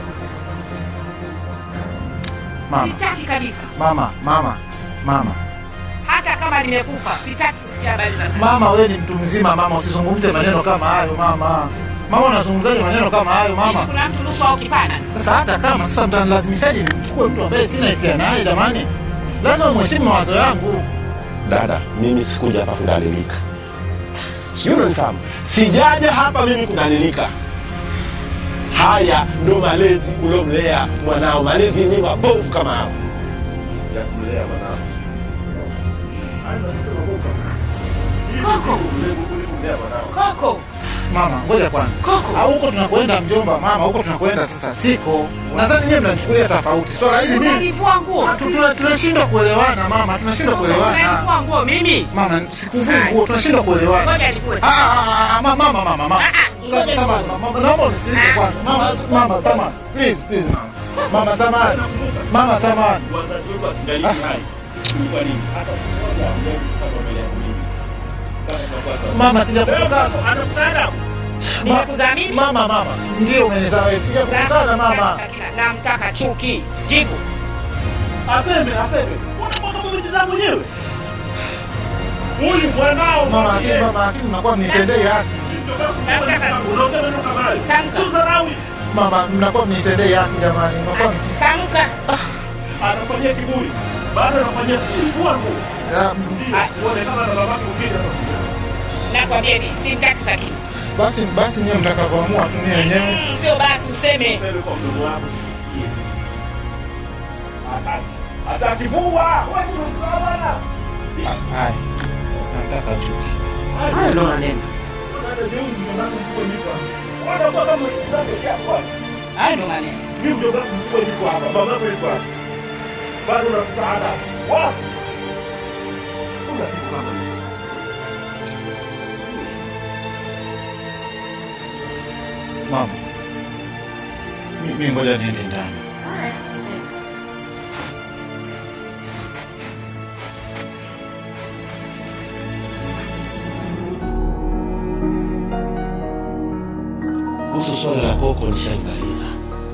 Mama, Sitaki kabisa. mama, mama, mama. Hata kama nimekufa, sitaki kusikia habari za Sakina. Mama, wewe ni mtu mzima mama, usizungumze maneno kama hayo mama. Mama, unazungumzaje maneno kama hayo mama? Kuna mtu nusu au kipana. Sasa hata kama sasa mtanilazimishaje nimchukue mtu ambaye sina hisia naye jamani? Lazima mheshimu mawazo yangu. dada mimi sikuja hapa kudalilika sijui unanifahamu sijaja hapa mimi kudalilika haya ndo malezi uliomlea mwanao malezi yenyewe mabovu kama hao sijakumlea mwanao Koko. Koko. Mama, ngoja kwanza. Koko. Au huko tunakwenda mjomba, mama, huko tunakwenda sasa siko. Nadhani nyinyi mnanichukulia tofauti. Swala hili mimi Unanivua nguo. Tu- tuna- tunashindwa kuelewana mama, tunashindwa kuelewana. Unanivua nguo mimi. Mama, sikuvui nguo, tunashindwa kuelewana. Ngoja nivue. Ah, ah, ah, ah, mama, mama, mama, mama. ngoja Samahani, mama, naomba unisikilize kwanza. Mama, mama, samahani. Please, please, mama. Mama, samahani. Mama, samahani. Mama, sijakukana. Nimekudhamini? Mama, mama. Ndio umenizaa wewe. Sijakukana mama. Sakina, namtaka chuki. Jibu. Aseme, aseme. Unataka kumtizama mwenyewe? Huyu mwanao. Mama, lakini mama, lakini mnakuwa mnitendee haki. Namtaka chuki. Tamka. Mama, mnakuwa mnitendee haki jamani. Mnakuwa mnitendee Tamka. anafanyia kiburi bado anafanyia kiburi vua nguo uonekana na babake ukija Nakwambia ni simtaki Sakina. Basi basi nyewe mtakavyoamua tu mimi wenyewe. Mm, Sio basi useme. kwa mdomo wako hata akivua wewe unamtoa bwana Haya. Nataka chuki. Haya ndo maneno. Unakuwa kama mwigizaji hapa. Haya ndo maneno. Mimi mdogo wangu mkubwa yuko hapa, baba yako yuko hapa. Bado unakuta ada. Wapi? Kuna kitu kama hicho. Mama. Mimi ngoja niende ndani. kuhusu swala la koko nishalimaliza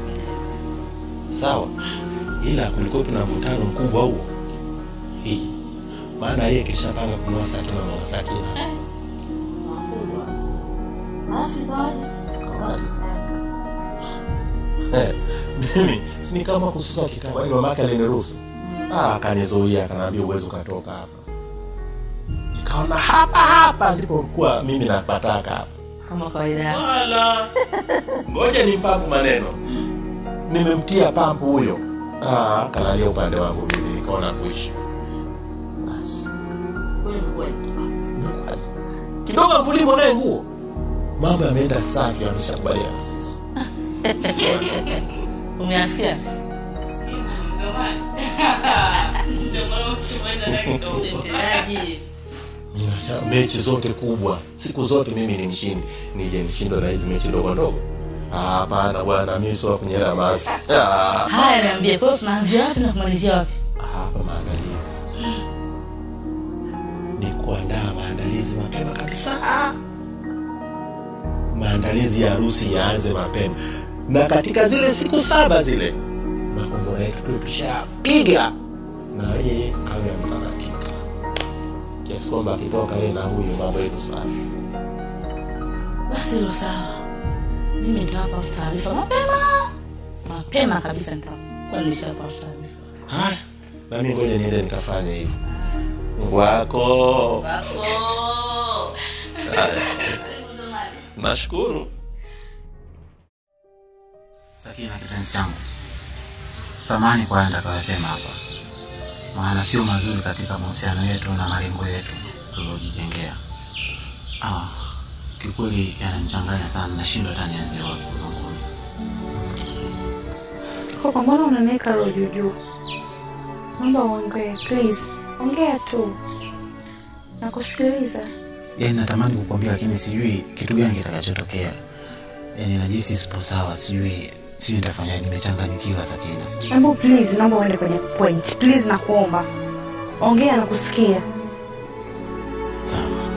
sawa ila kulikuwepo na mvutano mkubwa huo hii maana yeye kishapanga kununua sakina mama sakina Eh, mimi sini kama kususa kikao kwani mamake aliniruhusu ah, akanizuia akanaambia uwezo ukatoka hapa nikaona hapa hapa ndipo kuwa mimi napataka hapa kama kawaida wala ngoja nimpapu maneno nimemtia pampu huyo ah, kalalia upande wangu mimi nikaona kuishi basi kidogo mfulimo naye nguo mambo yameenda safi ameshakubaliana sasa umeasikia Ninasha mechi zote kubwa siku zote mimi ni mshindi nije nishindwe na hizi mechi ndogo ndogo Ah, hapana bwana mimi sio wa kunyela mafi Ah, haya niambie kwa hiyo tunaanzia wapi na kumalizia wapi hapa maandalizi ni kuandaa maandalizi mapema kabisa maandalizi ya harusi yaanze mapema na katika zile siku saba zile makombora yetu tuwe tushapiga na yeye awe amekamatika kiasi kwamba akitoka yeye na huyu mambo yetu safi basi hilo sawa mimi nitawapa taarifa mapema mapema kabisa nitakuwa nimeshapa taarifa haya na mimi ngoja niende nikafanye hivi wako Haya. nashukuru Sakina kipenzi changu, samani kwa haya nitakayosema hapa, maana sio mazuri katika mahusiano yetu na malengo yetu tuliojijengea. Ah, kiukweli yananichanganya sana, nashindwa hata nianzie wapi kuzungumza. Koko, mbona unaniweka roho juu juu? Naomba uongee please, ongea tu, nakusikiliza. Yaani natamani kukwambia lakini sijui kitu gani kitakachotokea. Yaani najisi sipo sawa, sijui sijui nitafanya nimechanganyikiwa Sakina. Hebu please, naomba uende kwenye point please, nakuomba ongea, nakusikia. Sawa.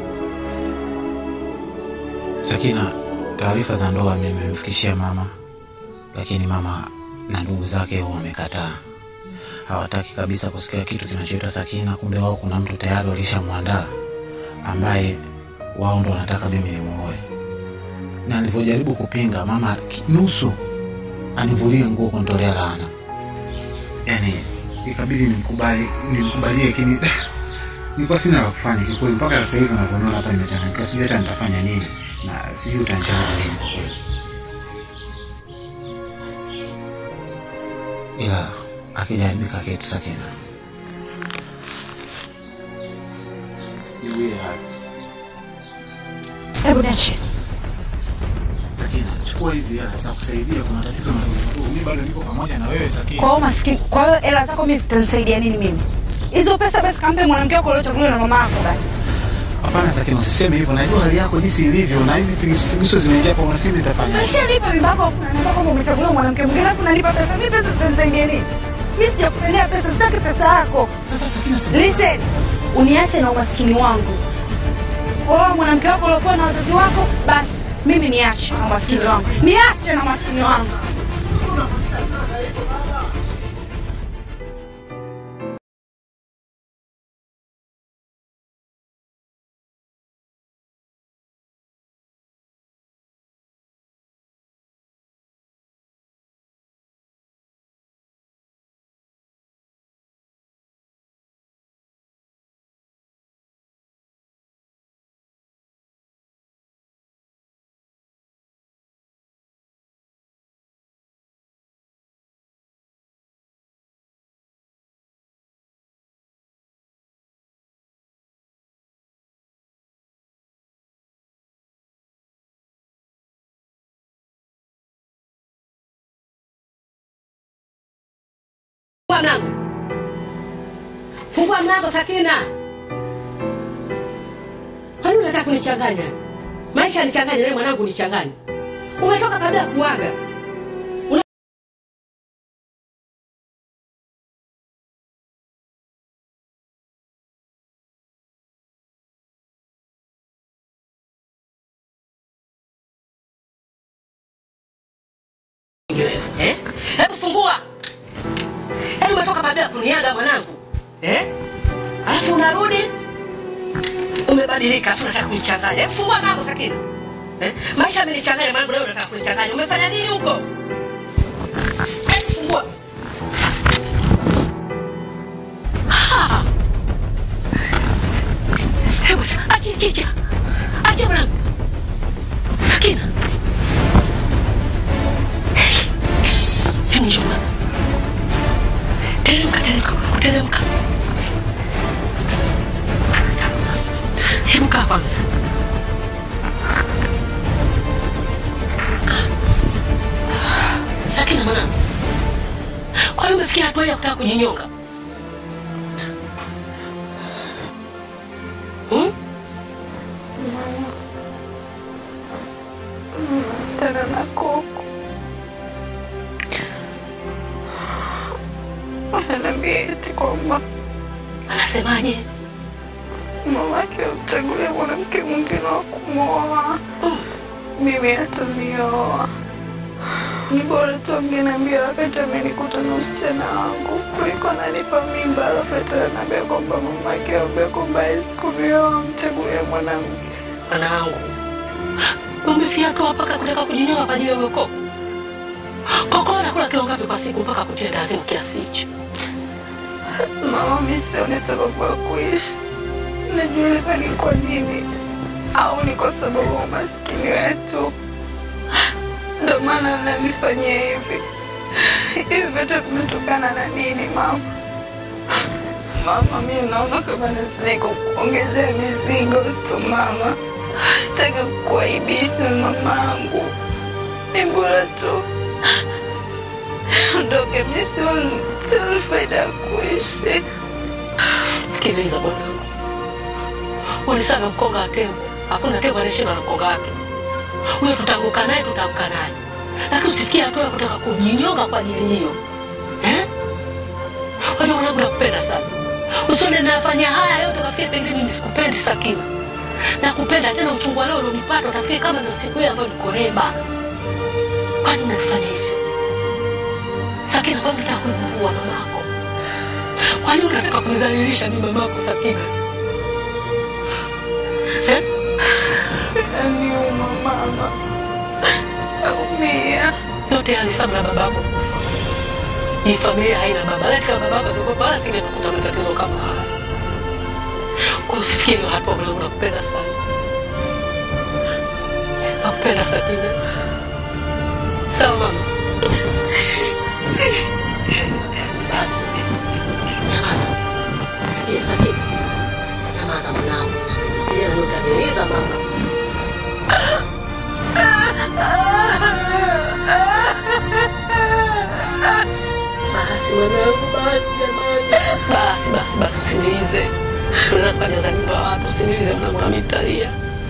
Sakina, taarifa za ndoa mimi nimemfikishia mama, lakini mama na ndugu zake wamekataa. Hawataki kabisa kusikia kitu kinachoitwa Sakina. Kumbe wao kuna mtu tayari walishamwandaa ambaye wao ndo wanataka mimi nimuoe, na nilivyojaribu kupinga, mama ki- nusu anivulie nguo kunitolea laana. Yani ikabidi nimkubali, nimkubalie, lakini nilikuwa sina la kufanya kikweli. Mpaka sasa hivi unavyoona hapa nimechanganyikiwa, sijui hata nitafanya nini na sijui utanishauri nini kwa kweli. Ila akijaribika kitu Sakina, niwie haki. Hebu niache. Sakina, chukua hizi hela zitakusaidia. Kuna tatizo madogo madogo, mimi bado niko pamoja na wewe Sakina. Kwa hiyo maskini, kwa hiyo hela zako mimi zitanisaidia nini mimi? Hizo pesa basi kampe mwanamke wako uliochaguliwa na mama yako basi. Hapana Sakina, usiseme hivyo. Najua hali yako jinsi ilivyo, na hizi figisu figisu zimeingia hapa, unafikiri nitafanya Umeshanipa mimba yako afu unaniambia kwamba umechaguliwa mwanamke mwingine afu unanipa pesa. Mimi pesa zitanisaidia nini? Mimi sijakupendea pesa, sitaki pesa yako. Sasa Sakina, listen, uniache na umaskini wangu. Kwa mwanamke wako uliokuwa na wazazi wako, basi mimi niache na umaskini wangu, niache na umaskini wangu. Fungua mlango. Fungua mlango Sakina. Kwani unataka kunichanganya? Maisha yanichanganya, wewe mwanangu unichanganya. Umetoka kabla ya kuaga. Una... Eh? Hebu fungua. Yaani umetoka kabla ya kuniaga mwanangu. Eh? Alafu unarudi umebadilika, alafu unataka kunichanganya. Hebu fungua mlango Sakina. Eh? Maisha yamenichanganya mwanangu, leo unataka kunichanganya. Umefanya nini huko? Hebu fungua. Ha! Hebu acha chicha. Acha mwanangu. Sakina. Hebu njoo. Teremka, teremka, teremka. Hebu kaa kwanza. Sakina mwanangu, kwani umefikia hatua ya kutaka kujinyonga? Hmm? Tena na koko ananiambia eti kwamba Anasemaje? mamake amchagulia mwanamke mwingine wa kumwoa, mimi hatanioa. Ni bora tu angeniambia wakati amenikuta na usichana wangu kuliko ananipa mimba, alafu ati ananiambia kwamba mamake aambia kwamba hawezi kunioa, amchagulia mwanamke. Mwanangu, umefikia hatua mpaka kutaka kujinyonga kwa ajili ya huyo koko? Koko anakula kilo ngapi kwa siku mpaka kutenda azimu kiasi hicho? Mama, mi sioni sababu ya kuishi. Najiuliza ni kwa nini, au ni kwa sababu ya umaskini wetu ndo maana nanifanyia hivi. Hivi vyote vimetokana na nini mama? Mama, mi naona kama nazidi kukuongezea mizigo tu mama. Sitaki kukuaibisha mamangu, ni bora tu niondoke, mi sioni sioni faida ya kuishi. Sikiliza bwanangu, ulisana mkonga wa tembo. Hakuna tembo anayeshindwa na mkonga wake. Huyo tutaanguka naye, tutaamka naye, lakini usifikie hatua ya kutaka kujinyonga kwa ajili hiyo eh? Kwa hiyo mwanangu, nakupenda sana, usione nafanya haya yote ukafikiri pengine mimi sikupendi Sakina. Nakupenda tena, uchungu wa leo ulionipata utafikiri kama ndio siku ile ambayo niko leba. Kwani unanifanya hivyo Sakina? Kwani unataka kunimuua mamako? Kwani unataka kunizalilisha mimi mamako Sakina? Eh? Niuma mama, naumia. yote haya ni sababu na babako. Hii familia haina baba, laiti kama babako angekuwa wala singetukuta matatizo kama haya. Kwa usifikie hiyo hatua, mwanangu, nakupenda sana, nakupenda Sakina. Sawa mama. Basi nyamaza, sikia Sakina, nyamaza mwanangu, ile ndio utaniuliza mama. Basi mwanangu, basi jamani, basi basi basi, usinilize. Tunaweza tukajaza nyumba ya watu, usinilize mwanangu, nami nitalia.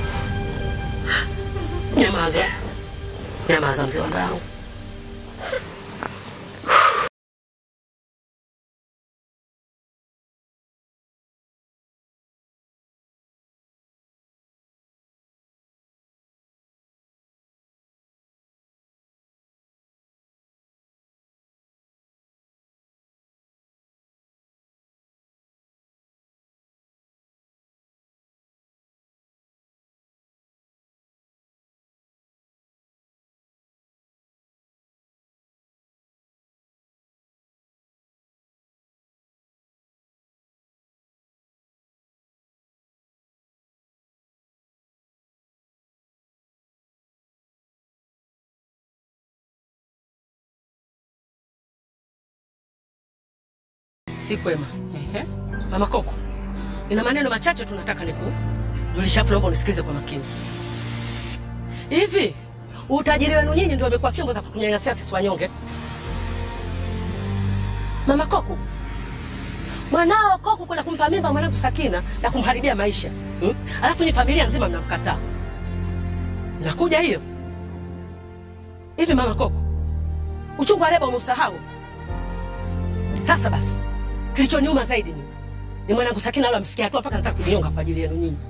Nyamaza, nyamaza mzee wangu. Si kwema. Mama Koko, nina maneno machache tunataka nikujulisha, afu naomba unisikilize kwa makini. Hivi utajiri wenu nyinyi ndio umekuwa fimbo za kutunyanyasia sisi wanyonge? Mama Koko, mwanao Koko kwenda kumpa mimba mwanangu Sakina na kumharibia maisha hmm? Alafu ni familia nzima mnamkataa. Nakuja hiyo hivi, mama Koko, uchungu wa leba umeusahau? Sasa basi Kilichoniuma zaidi ni ni mwanangu Sakina leo amefikia hatua mpaka nataka kujinyonga kwa ajili yenu nyinyi.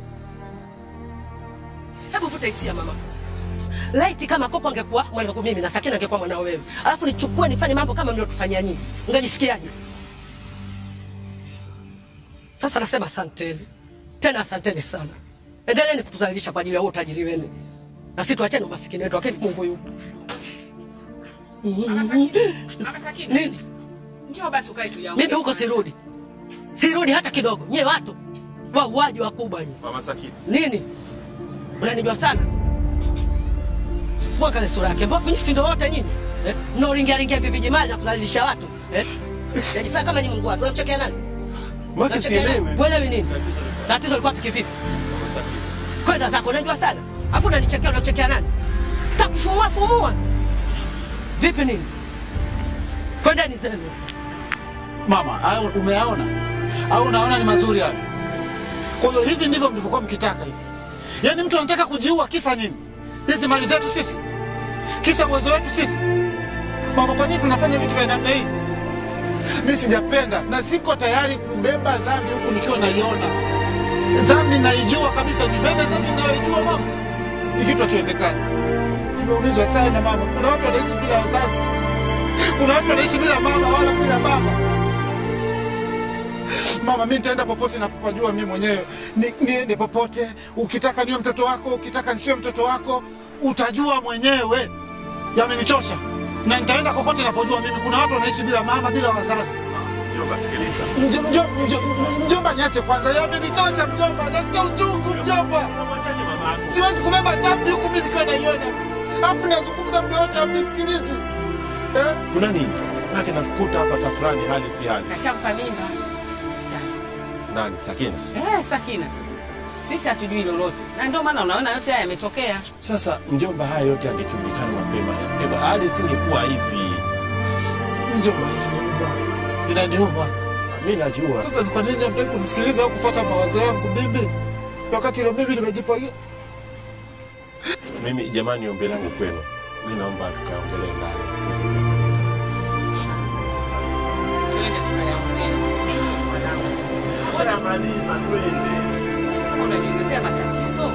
Hebu vuta hisia mama. Laiti kama Koko angekuwa mwanangu mimi na Sakina angekuwa mwanao wewe, alafu nichukue nifanye mambo kama mliotufanyia nyinyi, ungejisikiaje? Sasa nasema asanteni tena, asanteni sana. Endeleeni kutuzalilisha kwa ajili ya huo utajiri wenu, na sisi tuacheni umasikini wetu, lakini Mungu yupo. Nini? Njoo basi ukae tu yangu. Mimi huko sirudi, sirudi hata kidogo. Nyie watu wauaji wakubwa nyie. Mama Sakina. Nini? Unanijua sana? Mwanga sura yake mbovu, nyinyi si ndio wote nyinyi eh? Mnaoringia ringia hivi vijimali na kudhalilisha watu eh? Najifanya kama ni Mungu watu. Unamchekea nani? Maki Unamchekea nani? sielewi. Uelewi nini? Tatizo liko wapi kivipi? Kwenda zako, unajua sana. Afu unanichekea, unamchekea nani? Takufumua fumua. Vipi nini? Kwendeni zenu. Mama, hayo umeyaona au unaona ni mazuri hayo? Kwa hiyo hivi ndivyo mlivyokuwa mkitaka hivi? Yaani mtu anataka kujiua kisa nini? Hizi mali zetu sisi, kisa uwezo wetu sisi. Mama, kwa nini tunafanya vitu vya namna hii? Mi sijapenda na siko tayari kubeba dhambi huku nikiwa naiona dhambi, naijua kabisa. Nibebe dhambi nayoijua mama, ni kitu hakiwezekani. Nimeulizwa sana mama, kuna watu wanaishi bila wazazi, kuna watu wanaishi bila mama wala bila baba. Mama, mi nitaenda popote napopajua mi mwenyewe, Ni- niende popote. Ukitaka niwe mtoto wako, ukitaka nisiwe mtoto wako, utajua mwenyewe. Yamenichosha na nitaenda kokote napojua mimi. Kuna watu wanaishi bila mama, bila wazazi. Mjomba, sikiliza. Mjo- mjo- mjo- Mjomba, niache kwanza, yamenichosha mjomba, nasikia uchungu mjomba. Siwezi kubeba dhambi huku mi nikiwa naiona, alafu nazungumza muda wote amnisikilizi. Eh? Kuna nini? Maana nakuta hapa tafurani hali si hali. Kashampa mimba. Nani? Sakina. Eh, Sakina. Sisi hatujui lolote. Na ndio maana unaona yote haya yametokea. Sasa mjomba, haya yote yangejulikana mapema. Eba, hali singekuwa hivi. Mjomba, inaniuma. Inaniuma. Mimi najua. Sasa ni kwa nini hamtaki kunisikiliza au kufuata mawazo yangu mimi? Wakati na mimi nimejipangia. Mimi jamani, ombi langu kwenu, mimi naomba tukaongelee ndani. Bora maliza twende. Unaniongezea matatizo.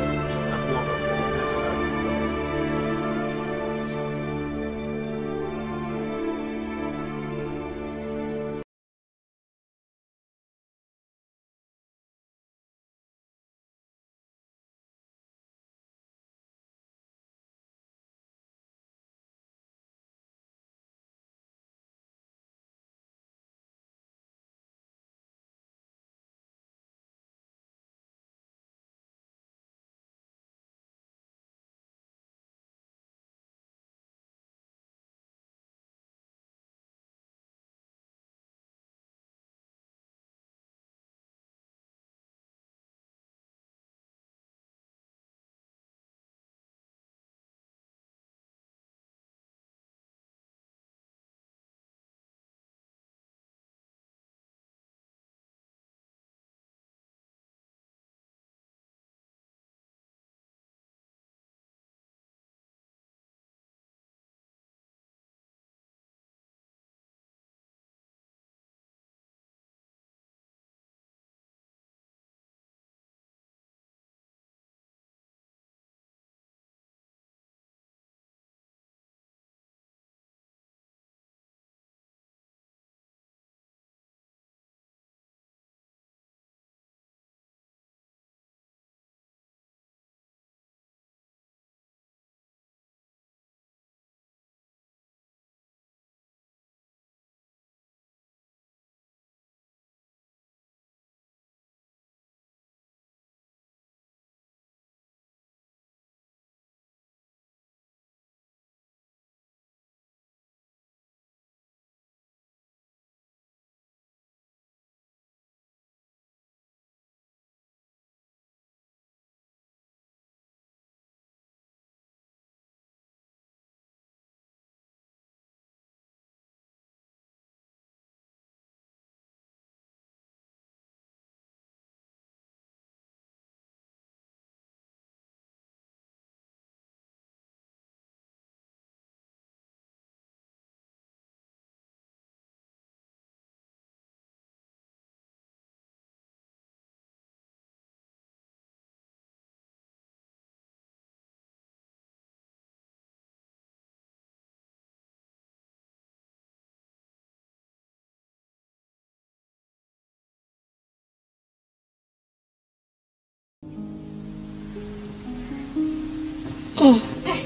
Mm.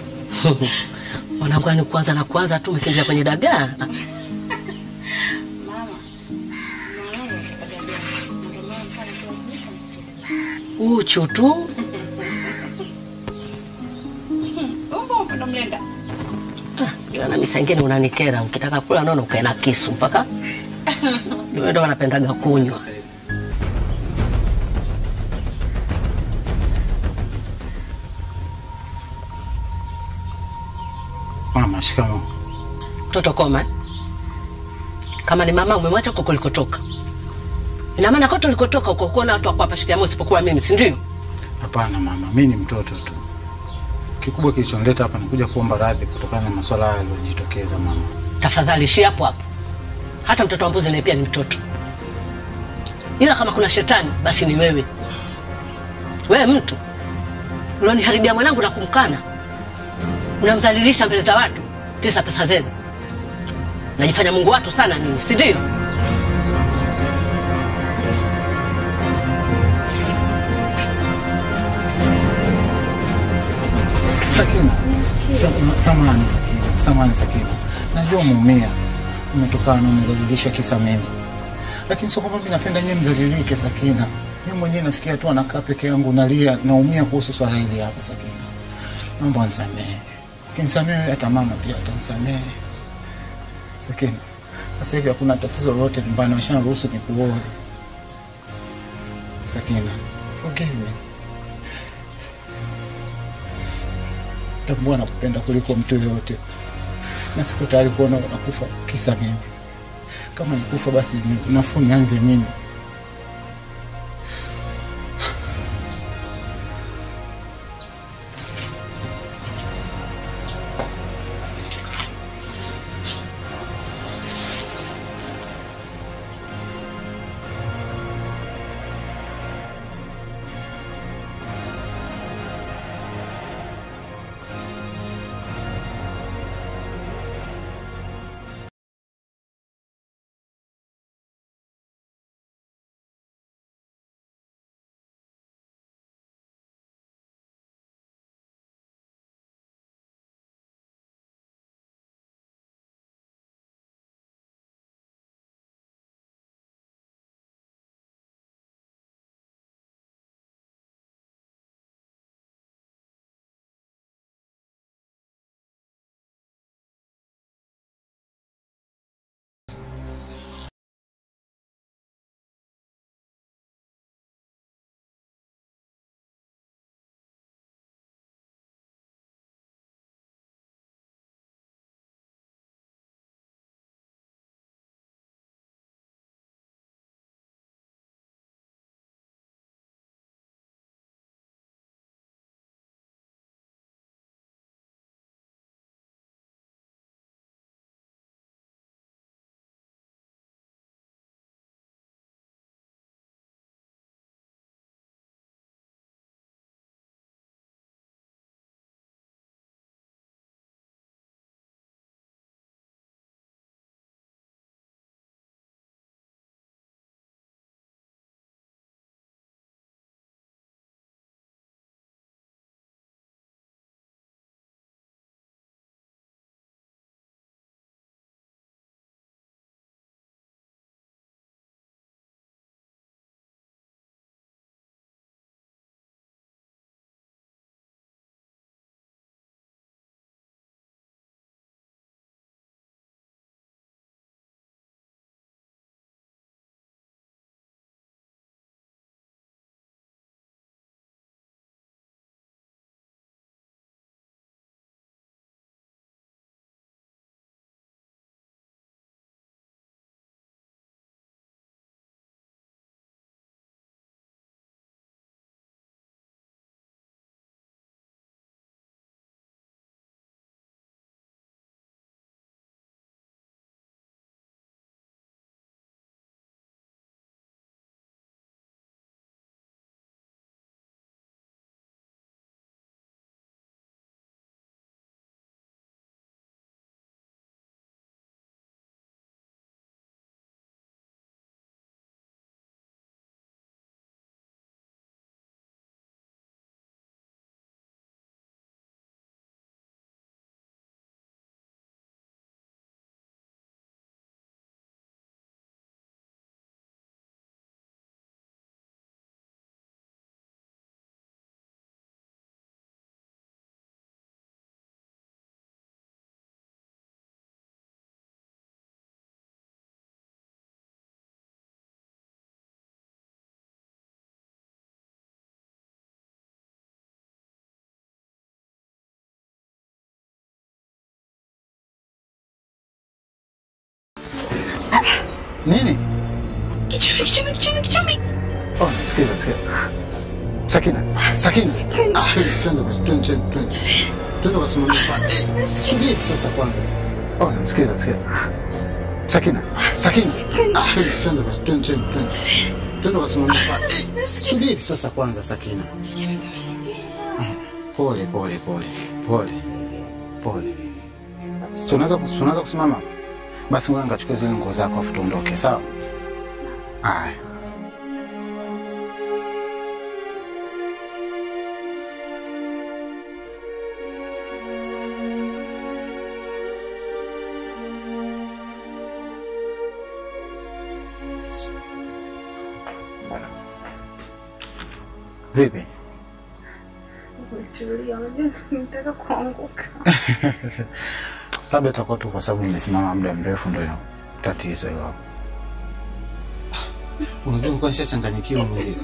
Mwanangu, yani kwanza na kwanza tu umekimbia kwenye dagaa. Uchu tu na misa ingine unanikera, ukitaka kula nono ukae na kisu mpaka ndio ndo wanapendaga kunywa. Mama, shikamoo. Mtoto koma eh? Kama ni mama umemwacha huko kulikotoka, ina maana kote ulikotoka uko kuona watu wako hapa shikamoo, isipokuwa mimi, si ndio? Hapana mama, mi ni mtoto tu. Kikubwa kilichonileta hapa ni kuja kuomba radhi kutokana na masuala haya yaliyojitokeza mama. Tafadhali ishia hapo hapo. Hata mtoto wa mbuzi naye pia ni mtoto, ila kama kuna shetani basi ni wewe. Wewe mtu ulioniharibia mwanangu na kumkana, unamdhalilisha mbele za watu, kisa pesa zenu. Najifanya Mungu watu sana nini, si ndio? Sakina, Sa- samahani Sakina, samahani Sakina, najua umeumia, umetokana na umedhalilishwa kisa mimi, lakini sio kwamba mimi napenda nyewe mdhalilike Sakina. Mimi mwenyewe nafikia tu anakaa peke yangu, nalia, naumia kuhusu swala hili hapa. Sakina, naomba unisamehe, ukinisamehe wewe, hata mama pia atanisamehe. Sakina, sasa hivi hakuna tatizo lolote nyumbani, washaniruhusu nikuoe. Sakina, forgive me. tambua nakupenda kuliko mtu yoyote, na siko tayari kuona unakufa kisa mimi. kama nikufa basi ni- nafuu nianze mimi. Nini? Kichumi, kichumi, kichumi, kichumi. Oh, sikiza, sikiza. Sakina, Sakina. Ah, twende basi, twende, twende, twende. Twende basi mama pale. Subiri sasa kwanza. Oh, sikiza, sikiza. Sakina, Sakina. Ah, twende basi, twende, twende, twende. Twende basi mama pale. Subiri sasa kwanza Sakina. Pole, pole, pole. Pole. Pole. Si unaweza si unaweza kusimama? Basi ngoja nikachukue zile nguo zako afu tuondoke, sawa? Aya. Vipi? Tulia, unajua nataka kuanguka. Labda itakuwa tu kwa sababu nimesimama muda mrefu ndio ina tatizo hilo. hapo. Unajua nilikuwa nishachanganyikiwa mzee.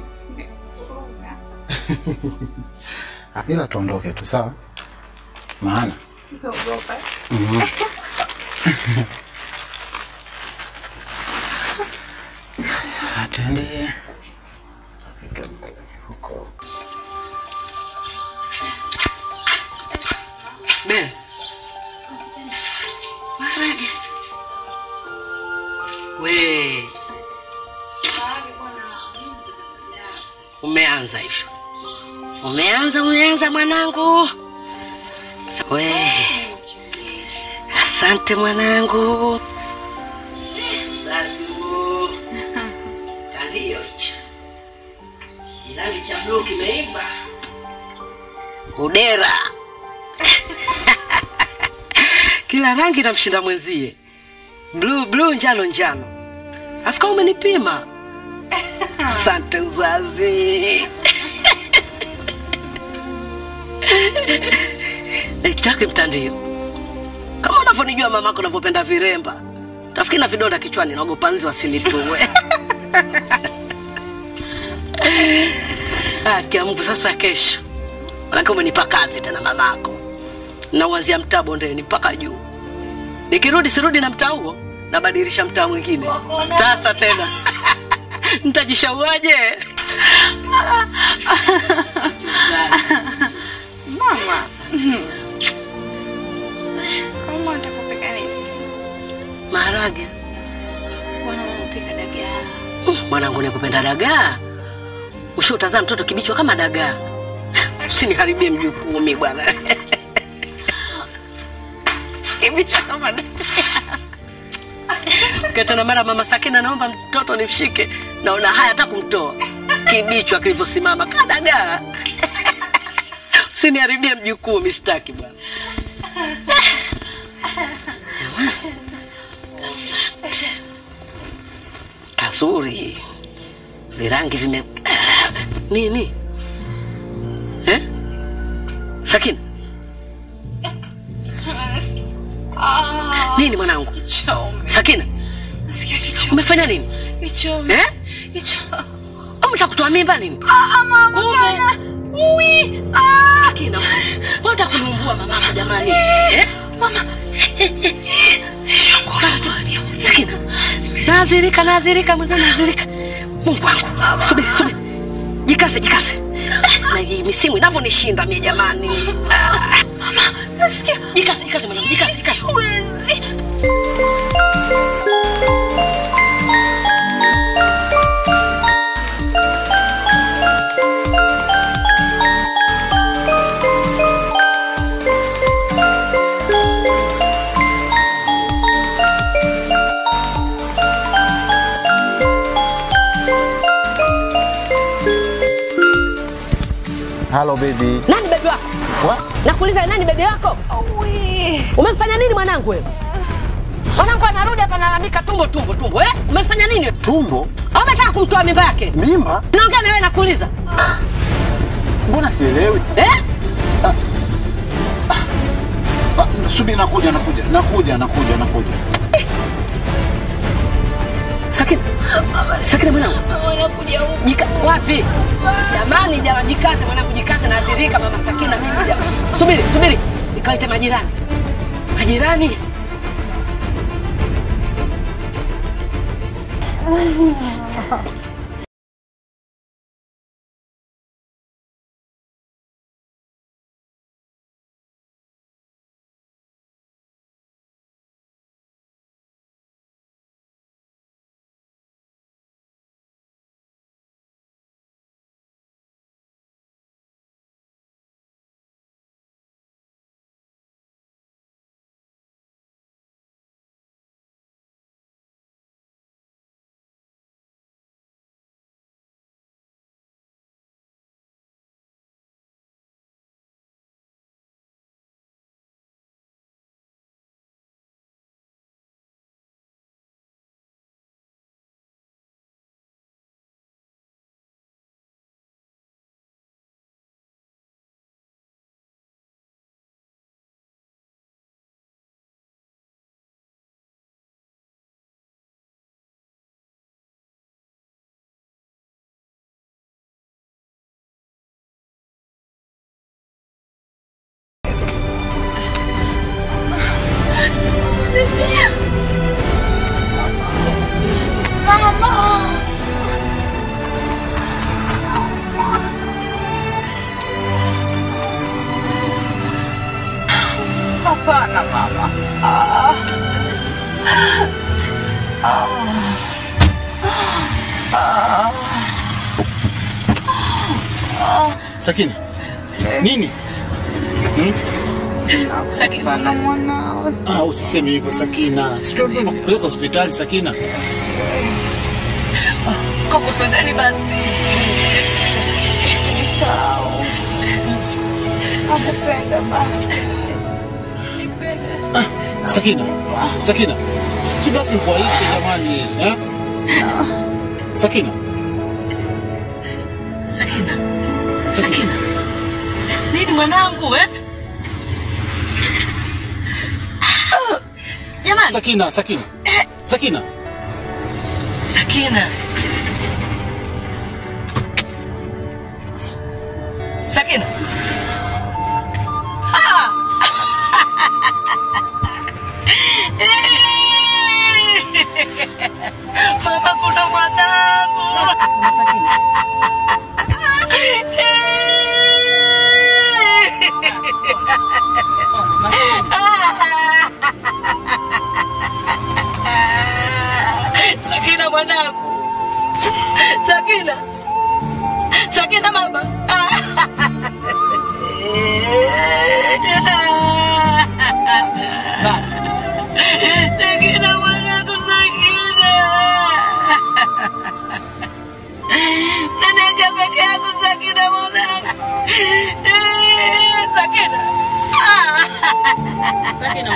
Ila tuondoke tu sawa? Maana Naogopa. Mhm. Twende. Ben. Maharage. We. Umeanza hivyo. Umeanza, umeanza mwanangu. We. Asante mwanangu. Zazu. Tandio hicho. Kirangi cha bluu kimeiva. Udera. Kila rangi namshinda mwenzie. Blue blue, njano njano. Afika umenipima. Asante uzazi. Nikitaka mtandio. Kama unavyonijua mamako unavyopenda viremba. Tafikiri na vidonda kichwani naogopa nzi wasinitue. Ah, kiambu sasa kesho. Manake umenipa kazi tena mamako. Nauanzia mtaa bondeni mpaka juu. Nikirudi sirudi na mtaa huo, nabadilisha mtaa mwingine. Sasa tena nitajishauaje? Mama. Kama utakupika nini? Maharage. Bwana unapika dagaa. Mwanangu nikupenda dagaa. Ushautazaa mtoto kibichwa kama dagaa. Usiniharibie mjukuu mimi bwana. Kibichwa kama dagaa. Ketana mara mama Sakina, naomba mtoto nimshike, naona haya hata kumtoa kibichwa kilivyosimama kadagaa. Usiniharibie mjukuu, mistaki bwana. Asante. Kazuri, virangi vime Ah, nini eh? Sakina, nini mwanangu? Sakina, Nasikia kichwa. umefanya nini? Kichwa. Eh? Kichwa. Umtaka kutoa mimba nini? Ah, mama. Kumbe. Ui. Ah. Sakina, wewe unataka kuniumbua mamako jamani. Eh? Mama. Sakina. Nazirika, nazirika, mzee nazirika. Mungu wangu. Subiri, subiri. Jikaze, jikaze. Na hii misimu inavyonishinda mie jamani. Ah. Nasikia. Jikaze, jikaze mwanangu, jikaze, jikaze. Huwezi. Hello baby. Nani bebi wako? What? Nakuuliza nani bebi wako? Ui. Umemfanya nini mwanangu wewe? Mwanangu anarudi hapa analalamika tumbo tumbo tumbo. Eh? Umefanya nini? Tumbo? Au unataka kumtoa mimba yake? Mimba? Naongea na wewe nakuuliza. Mbona sielewi? Eh? Ah, subiri nakuja nakuja nakuja nakuja nakuja. Sakina. Sakina mwanangu. Wanakuja huku. Jika, wapi? Jamani, jama jikaze mwanangu, jikaze na athirika mama Sakina. Subiri, subiri. Nikaite majirani. Majirani. Hapana mama. Ah. Ah. Ah. Ah. Sakina, nini? Hmm? Sakina na mwanao. Ah, usiseme hivyo Sakina. Sio ndo nakupeleka hospitali Sakina. Koko twendeni basi. Usinisahau. Nakupenda baba. Sakina, Sakina, si basi kuaishi jamani eh? Sakina, Sakina, Sakina, nini mwanangu eh? Jamani, Sakina, Sakina, Sakina, Sakina, Sakina. Ah! Mama, kuna mwanangu. Sakina mwanangu, Sakina, Sakina mama. Sakina mwanangu, Sakina. Ninaja peke yako Sakina mwanangu. Sakina. Sakina.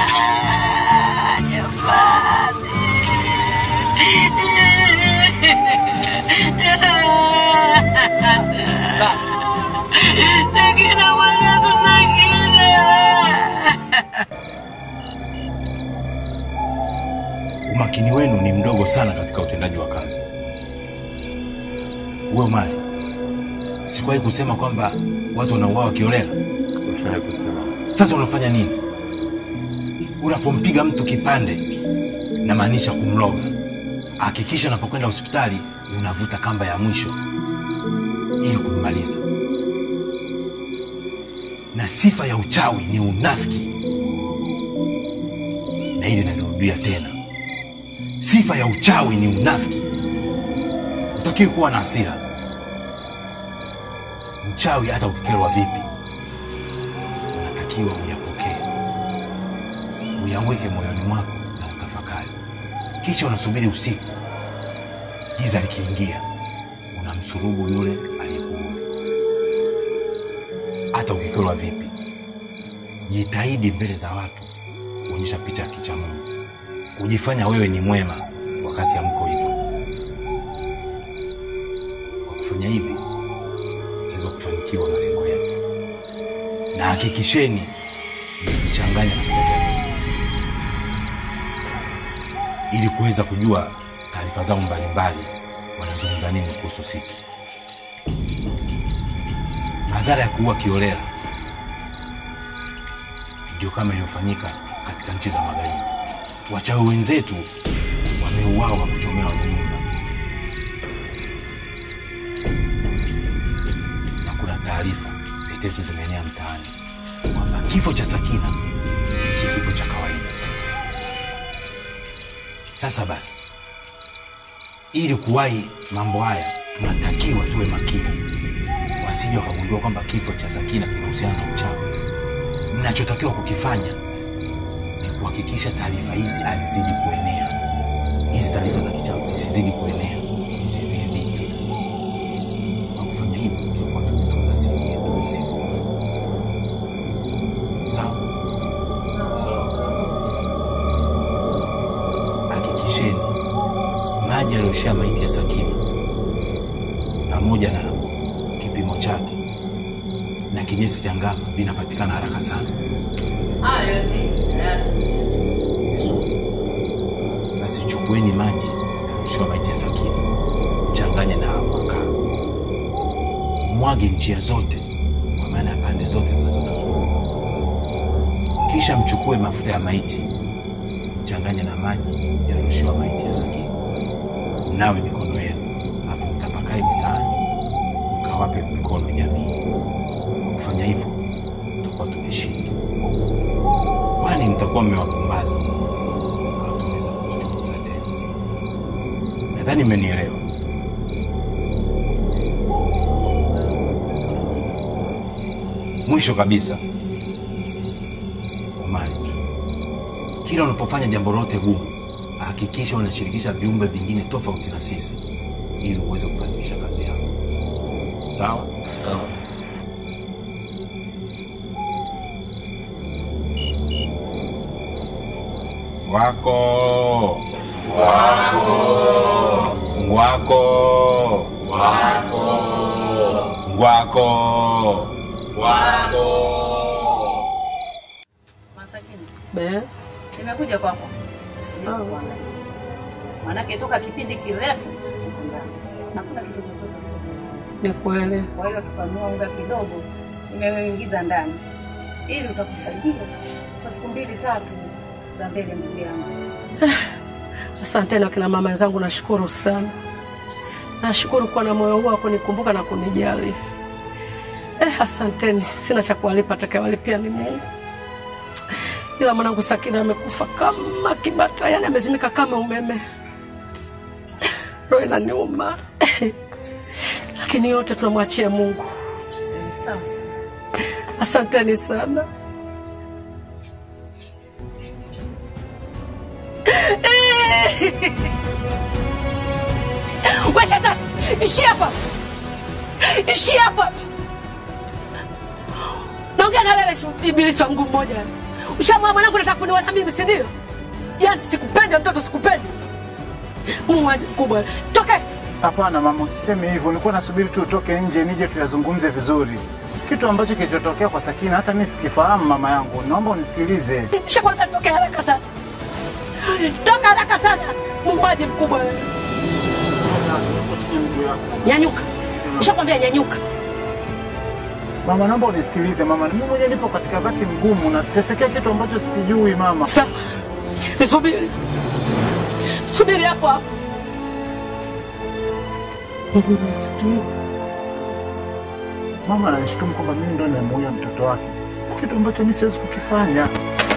Sakina mwanangu, Sakina. Umakini wenu ni mdogo sana katika utendaji wa kazi. Uwe mali, sikuwahi kusema kwamba watu wanauawa kiolela. Ushawahi kusema. Sasa unafanya nini? Unapompiga mtu kipande, namaanisha kumloga. Hakikisha unapokwenda hospitali unavuta kamba ya mwisho ili kummaliza. Na sifa ya uchawi ni unafiki, na hili nalirudia tena, sifa ya uchawi ni unafiki. Utakiwi kuwa na hasira. Mchawi hata ukikerwa vipi, unatakiwa uyapokee, uyaweke moyoni mwako na utafakari, kisha unasubiri usiku, giza likiingia, unamsurubu yule aliyekuudhi. Hata ukikerwa vipi, jitahidi mbele za watu kuonyesha picha ya kicha Mungu, kujifanya wewe ni mwema wakati hamko hivyo. Kwa kufanya hivi, utaweza kufanikiwa malengo yetu, na hakikisheni mmejichanganya katika jamii ili kuweza kujua taarifa zao mbalimbali, wanazungumza nini kuhusu sisi. Madhara ya kuua kiolela ndio kama iliyofanyika katika nchi za magharibi. Wachawi wenzetu wameuawa kuchomewa nyumba, na kuna taarifa tetesi zimeenea mtaani kwamba kifo cha Sakina si kifo cha kawaida. Sasa basi, ili kuwahi mambo haya, tunatakiwa tuwe makini, wasije wakagundua kwamba kifo cha Sakina kinahusiana na uchawi. Mnachotakiwa kukifanya ni kuhakikisha taarifa hizi hazizidi kuenea, hizi taarifa za kichawi zisizidi kuenea, mzidhibiti. Kwa kufanya hivyo, tutakuwa tunatunza siri yetu usiku. Sawa? Hakikisheni maji yaliyoshia maiti ya Sakina pamoja na kipimo chake na kinyesi cha ngano vinapatikana haraka sana. Vizuri. Basi chukueni maji yaliyoshia maiti ya Sakina, mchanganye na makaa, mwage njia zote, kwa maana ya pande zote zinazotuzunguka. Kisha mchukue mafuta ya maiti, mchanganye na maji yaliyoshiwa maiti ya Sakina, mnawe mikono yenu, alafu mtapakae mitaani, mkawape mikono jamii. Kwa kufanya hivyo, tutakuwa tumeshinda. Wale nadhani mtakuwa mmewapumbaza Hawataweza kuchunguza tena. Nadhani mmenielewa. Mwisho kabisa, Omari, kila unapofanya jambo lote gumu, hakikisha unashirikisha viumbe vingine tofauti na sisi ili uweze kufanikisha kazi yako. Sawa? Sawa. Wako wako ngwako wako ngwako wako Be. Nimekuja kwako. Sikuona. Maanake toka kipindi kirefu niko ndani. hakuna kitu chochote. Ni kweli. Kwa hiyo tukanunua unga kidogo, nimeingiza ndani ili utakusaidia kwa siku mbili tatu za mbele, ndugu yangu. Asanteni akina mama wenzangu, nashukuru sana. Nashukuru kuwa na moyo huu wa kunikumbuka na kunijali. Eh, asanteni, sina cha kuwalipa, atakayewalipia ni Mungu. Ila mwanangu Sakina amekufa kama kibata, yani amezimika kama umeme. Roho inaniuma, lakini yote tunamwachia Mungu. Sawa. Asanteni sana. We shetani, ishi hapa, ishi hapa. Naongea na wewe shi- ibilisi wa mguu mmoja. Ushamwa mwanangu, nataka kuniua na mimi, si ndio? Yaani sikupendi mtoto, sikupendi. Muuaji mkubwa, toke. Hapana mama, usiseme hivyo. Nilikuwa nasubiri tu utoke nje nije tuyazungumze vizuri. Kitu ambacho kilichotokea kwa Sakina hata mimi sikifahamu mama yangu. Naomba unisikilize. Shakwambia toke haraka sana, toka haraka sana, muuaji mkubwa wewe. Nyanyuka, nishakwambia nyanyuka. Mama, naomba unisikilize mama. Mimi mwenyewe nipo katika wakati mgumu na tesekea kitu ambacho sikijui mama. Sawa. Nisubiri. Subiri hapo hapo. Mama ananishtumu kwamba mimi ndo nimemuua mtoto wake, kitu ambacho mimi siwezi kukifanya.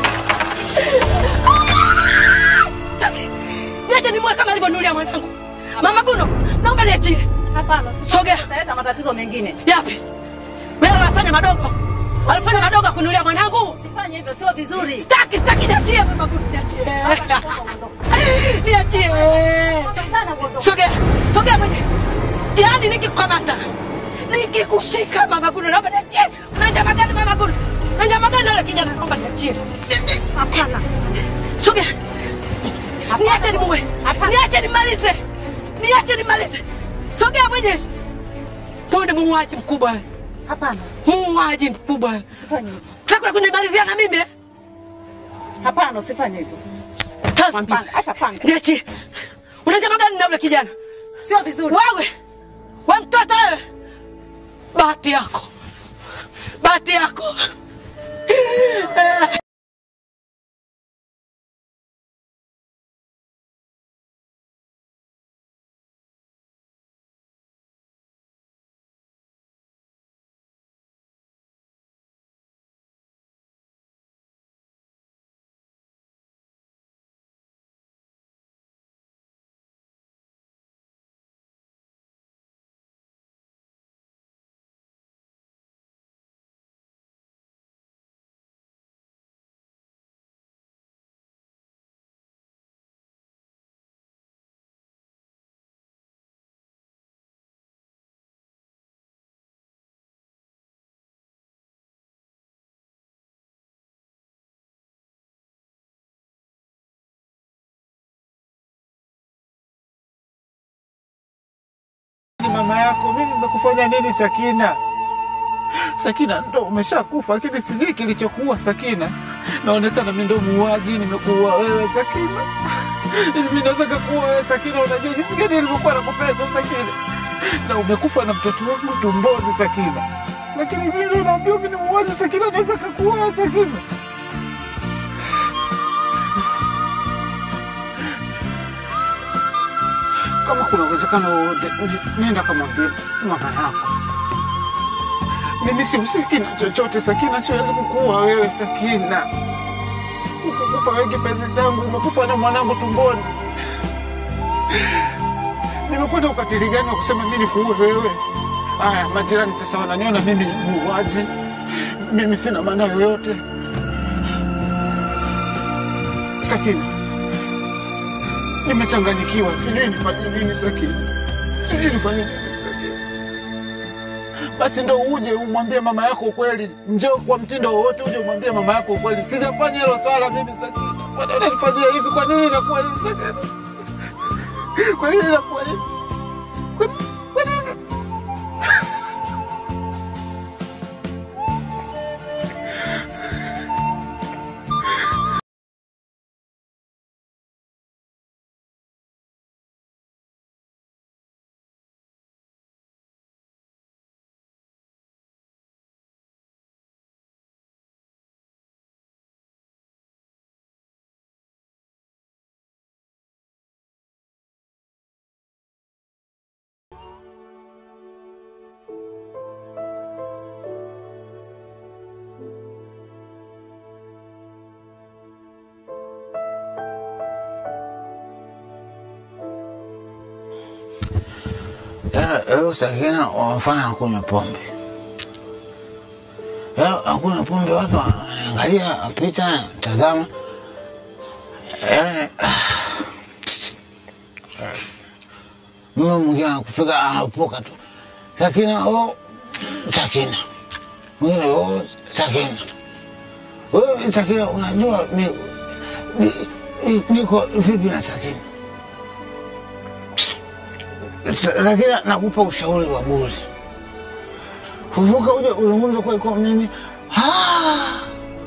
Niache nimwe kama alivyonulia mwanangu. Mama Kuno, naomba niachie. Hapana, Sogea. Utaleta matatizo mengine. Yapi? Wewe unafanya madogo. Alifanya madogo kunulia mwanangu. Usifanye hivyo, sio vizuri. Sitaki, sitaki niachie mama Kuno, niachie. Niachie. Sogea. Sogea mwenye. Yaani nikikukamata. Nikikushika mama Kuno, naomba niachie. Una njama gani mama Kuno? Una njama gani wala kijana? Naomba niachie. Hapana. Sogea. Niache nimuue. Niache nimalize. Niache nimalize. Sogea mwenyeji. Mwone muuaji mkubwa. wewe. Hapana. Muuaji mkubwa. wewe. Usifanye hivyo. Unataka kunimalizia na mimi? eh? Hapana, usifanye hivyo. Panga, acha panga. Niachie. Una njama gani na yule kijana? Sio vizuri. Wewe. Wewe mtoto wewe. Bahati yako. Bahati yako. Eh. Ni mama yako, mimi nimekufanya nini Sakina? Sakina, ndo umeshakufa, lakini sijui kilichokuwa Sakina. Naonekana mimi ndo muuaji, nimekuua wewe Sakina. Mimi naweza kukuua wewe Sakina, unajua jinsi gani nilivyokuwa nakupenda Sakina. Na umekufa na mtoto wangu tumboni Sakina. Lakini mimi unaambia mimi ni muuaji Sakina, naweza kukuua wewe Sakina. Kama kuna uwezekano wowote, nenda kamwambia mama yako. Mimi simsiki na chochote Sakina, siwezi kukuua wewe Sakina. umekufa wewe kipenzi changu, umekufa na mwanangu tumboni. Nimekwenda ukatili gani wa kusema mimi nikuue wewe? Aya, majirani sasa wananiona mimi ni muuaji, mimi sina maana yoyote. Sakina, nimechanganyikiwa, sijui nifanye nini. Sakina, sijui nifanye nini. Basi ndo uje umwambie mama yako ukweli, njoo kwa mtindo wowote, uje umwambie mama yako ukweli. Sijafanya hilo swala mimi. Sakina, kwa nini unanifanyia hivi? Kwa nini inakuwa hivi Sakina? Kwa nini inakuwa hivi? Kwa kwa nini? Leo Sakina wamefanya kunywa pombe. Leo hakuna pombe, watu wanaangalia picha, tazama. Yaani mimi mwingine akufika anapoka tu Sakina, oh, Sakina, mwingine oh, Sakina. Wewe Sakina, unajua mi, mi, mi, niko vipi na Sakina? lakini nakupa ushauri wa bure. Fufuka uje uzungumze kwa kwa mimi Ah!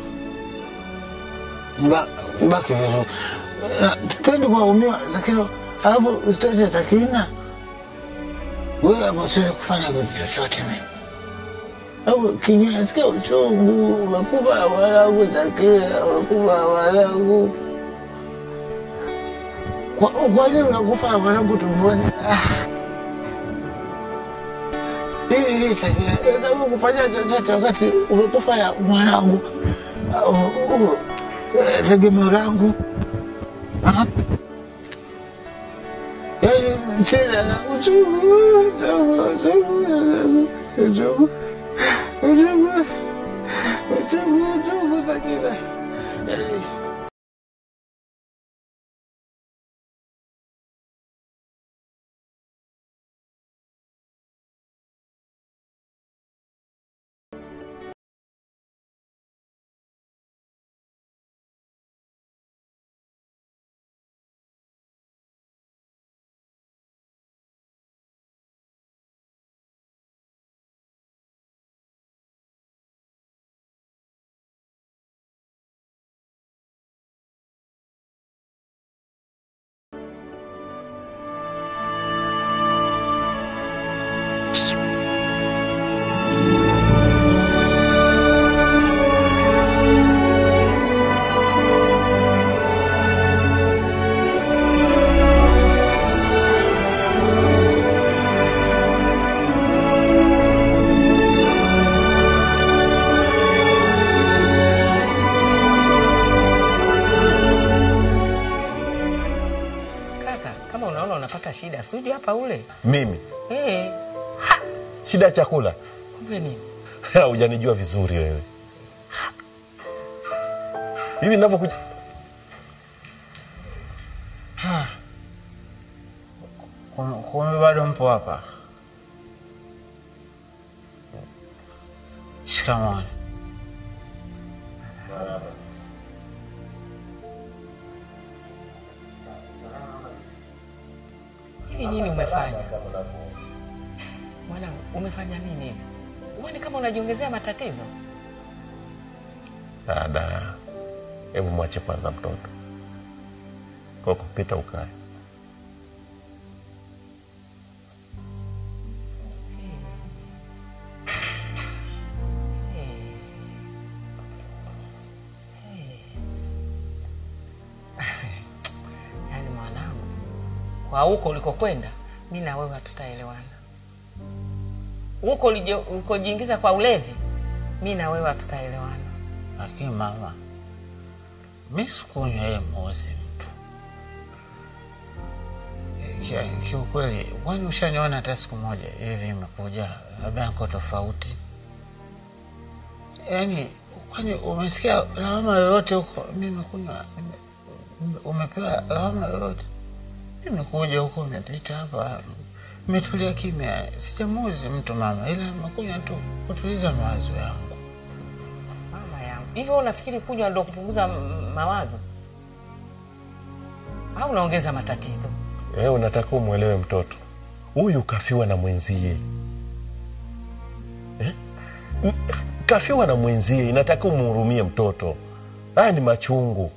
Mba- mbaki vizuri. Na Tupendi kuwaumiwa, lakini alafu usitete Sakina, wewe hapo siwezi kufanya kitu chochote mimi. Au kinyaya, sikia uchungu, umekufa na mwanangu Sakina, umekufa na mwanangu. Kwa, kwa nini unakufa na mwanangu tumboni? Ah. Hivi hivi Sakina, nataka kufanya chochote wakati umekufa na mwanangu, Uh, uh, eh, tegemeo langu. Ah. Yaani sina na uchungu, uchungu, uchungu, uchungu, uchungu, uchungu, uchungu, Sakina. Yaani Kaka, kama unaona unapata shida, si uje hapa ule. Mimi Eh, shida ya chakula kumbe nini? hujanijua vizuri wewe. Hivi ninavyokuja Ah. Kum- Kumbe bado mpo hapa? Shikamoo. Hivi nini umefanya? Mwanangu, umefanya nini hivi? Uone kama unajiongezea matatizo. dada, hebu mwache kwanza mtoto kwa kupita ukae. Yaani mwanangu, kwa huko ulikokwenda, mi na wewe hatutaelewana. Huko ulije- ulikojiingiza kwa ulevi, mi na wewe hatutaelewana. Lakini mama, mi sikunywa yeye mozi mtu Ki- kiukweli, kwani ushaniona hata siku moja hivi imekuja labda niko tofauti? Yaani, kwani umesikia lawama yoyote huko? Nimekunywa, nime- umepewa lawama yoyote? Nimekuja huko, nimepita hapa, nimetulia kimya, sijamuzi mtu mama, ila nimekuja tu kutuliza mawazo yangu. Mama yangu, hivyo unafikiri kunywa ndo kupunguza m- mawazo au unaongeza matatizo? Wewe unataka umwelewe mtoto huyu, kafiwa na mwenzie eh? M- Kafiwa na mwenzie, inataka umhurumie mtoto. Haya ni machungu.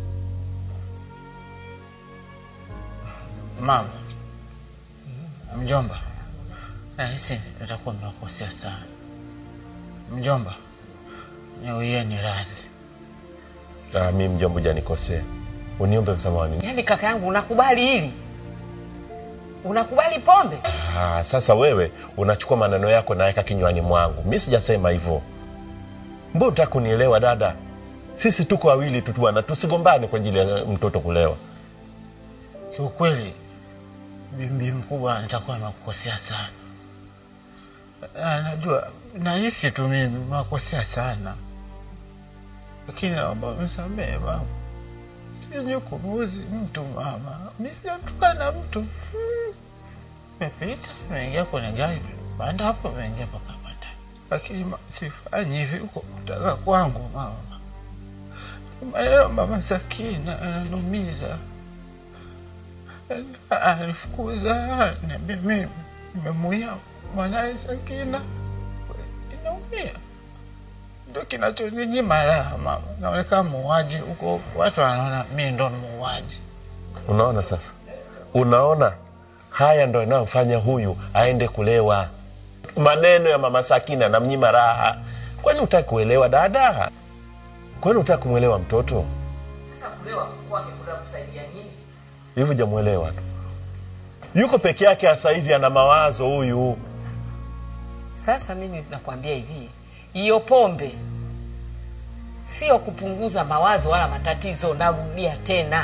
Mama, mjomba, nahisi nitakuwa nimekosea sana. Mjomba, niuieni radhi. Ah, mi mjomba, hujanikosea, uniombe msamaha nini? Yaani kaka yangu, unakubali hili? Unakubali pombe? Ah, sasa wewe unachukua maneno yako naweka kinywani mwangu. Mi sijasema hivyo. Mbona unataka kunielewa dada? Sisi tuko wawili tu bwana, tusigombane kwa ajili ya mtoto kulewa. Kiukweli bibi mkubwa, nitakuwa nimekukosea sana. Na najua nahisi tu mimi nimekosea sana, lakini naomba msamehe mama. Sijui kumuuzi mtu mama, mi sijatukana mtu. Hmm. Nimepita, nimeingia kwenye gari, panda hapo, nimeingia mpaka bandani, lakini ma- sifanyi hivi huko kutaka kwangu mama. Maneno mama Sakina ananumiza alifukuza niambia mimi nimemuia mwanaye Sakina, inaumia, ndo kinachoninyima raha mama. Naonekana muuaji huko, watu wanaona mi ndo muuaji. Unaona sasa, unaona haya ndo yanayofanya huyu aende kulewa. Maneno ya mama Sakina anamnyima raha. Kwani utaki kuelewa dada? Kwani utaki kumwelewa mtoto? Sasa kulewa kwake kunamsaidia nini? Hivi jamwelewa tu, yuko peke yake sasa hivi, ana mawazo huyu. Sasa mimi nakwambia hivi, hiyo pombe sio kupunguza mawazo wala matatizo. Narudia tena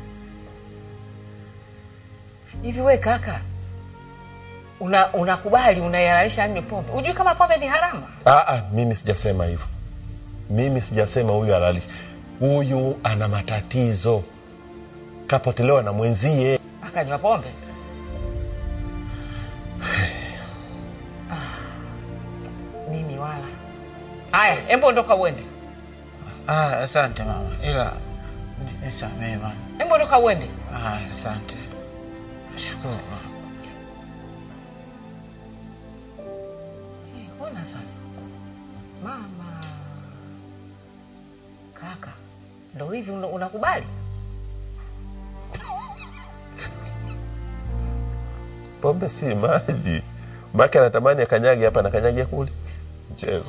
hivi, we kaka, una unakubali unayalalisha anywe pombe? Hujui kama pombe ni haramu? Aa, mimi sijasema hivyo. Mimi sijasema huyu halalishi. Huyu ana matatizo, kapotelewa na mwenzie. Akanywa pombe? Ah, mimi wala. Haya, embo ondoka uende, Ah, asante mama, ila ni- nisamehe mama. embo ondoka uende. Ah, asante, nashukuru mama. Eh, Ona sasa mama, kaka, ndo hivi una- unakubali? Pombe si maji, make anatamani akanyage hapa na kanyage kule. Mchezo.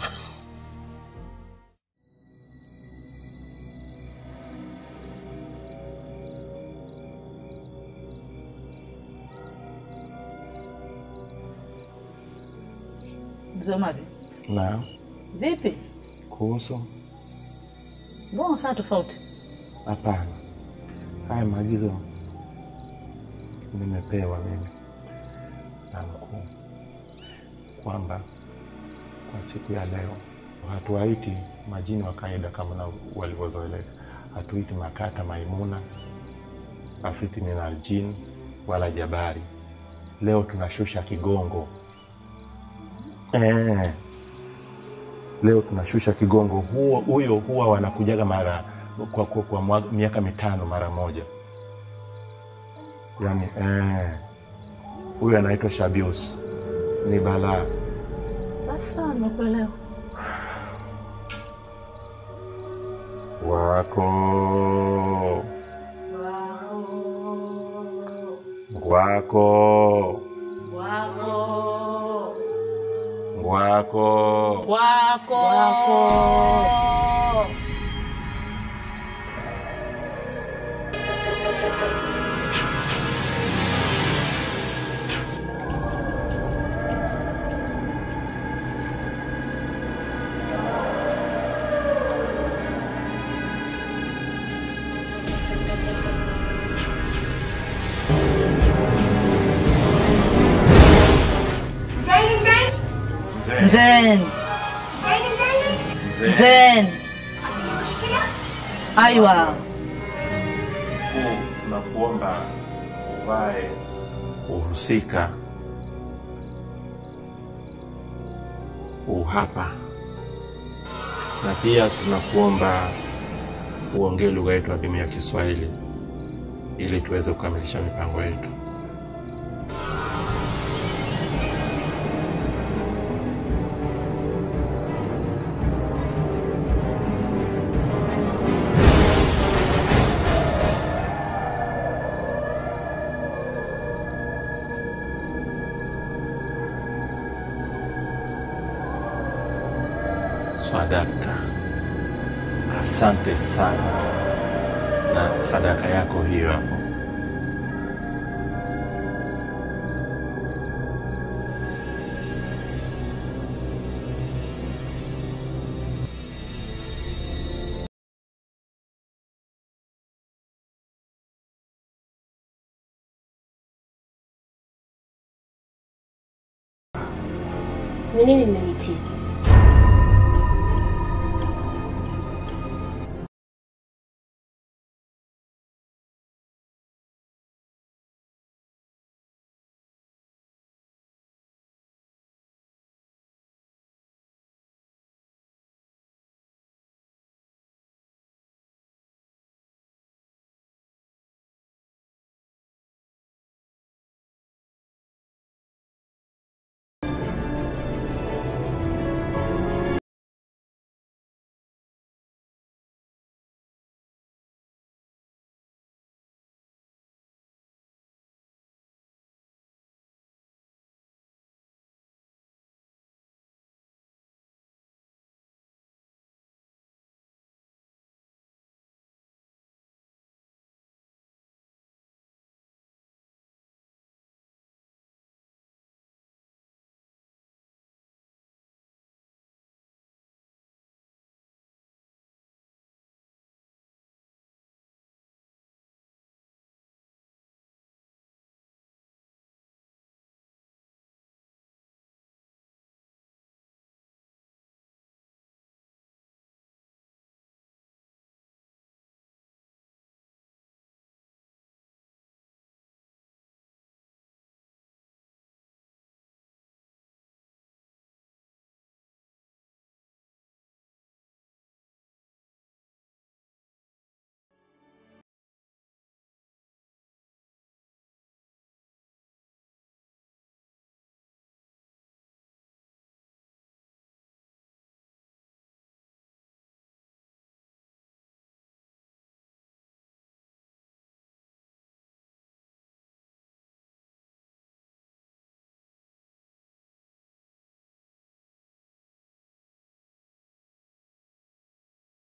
Msomaji, Na vipi? kuhusu Mbona unafanya tofauti? hapana, haya maagizo nimepewa mimi na mkuu kwamba kwa siku ya leo hatuwaiti majini wa kawaida kama na walivyozoeleka. Hatuiti Makata, Maimuna, Afiti ni Naljin wala Jabari. Leo tunashusha kigongo eh. Leo tunashusha kigongo. Huo huyo huwa wanakujaga mara kwa, kwa, kwa mwa- miaka mitano mara moja, yaani eh, huyo anaitwa Shabius, ni balaa. Basi sawa, nimekuelewa. wako wako wako Wako. Wako. Zen. Zen. Aiwa. tunakuomba uvae uhusika uhapa na pia tunakuomba uongee lugha yetu adhimu ya Kiswahili ili tuweze kukamilisha mipango yetu. Swadakta, asante sana na sadaka yako hiyo hapo. Ni nini mmenitia?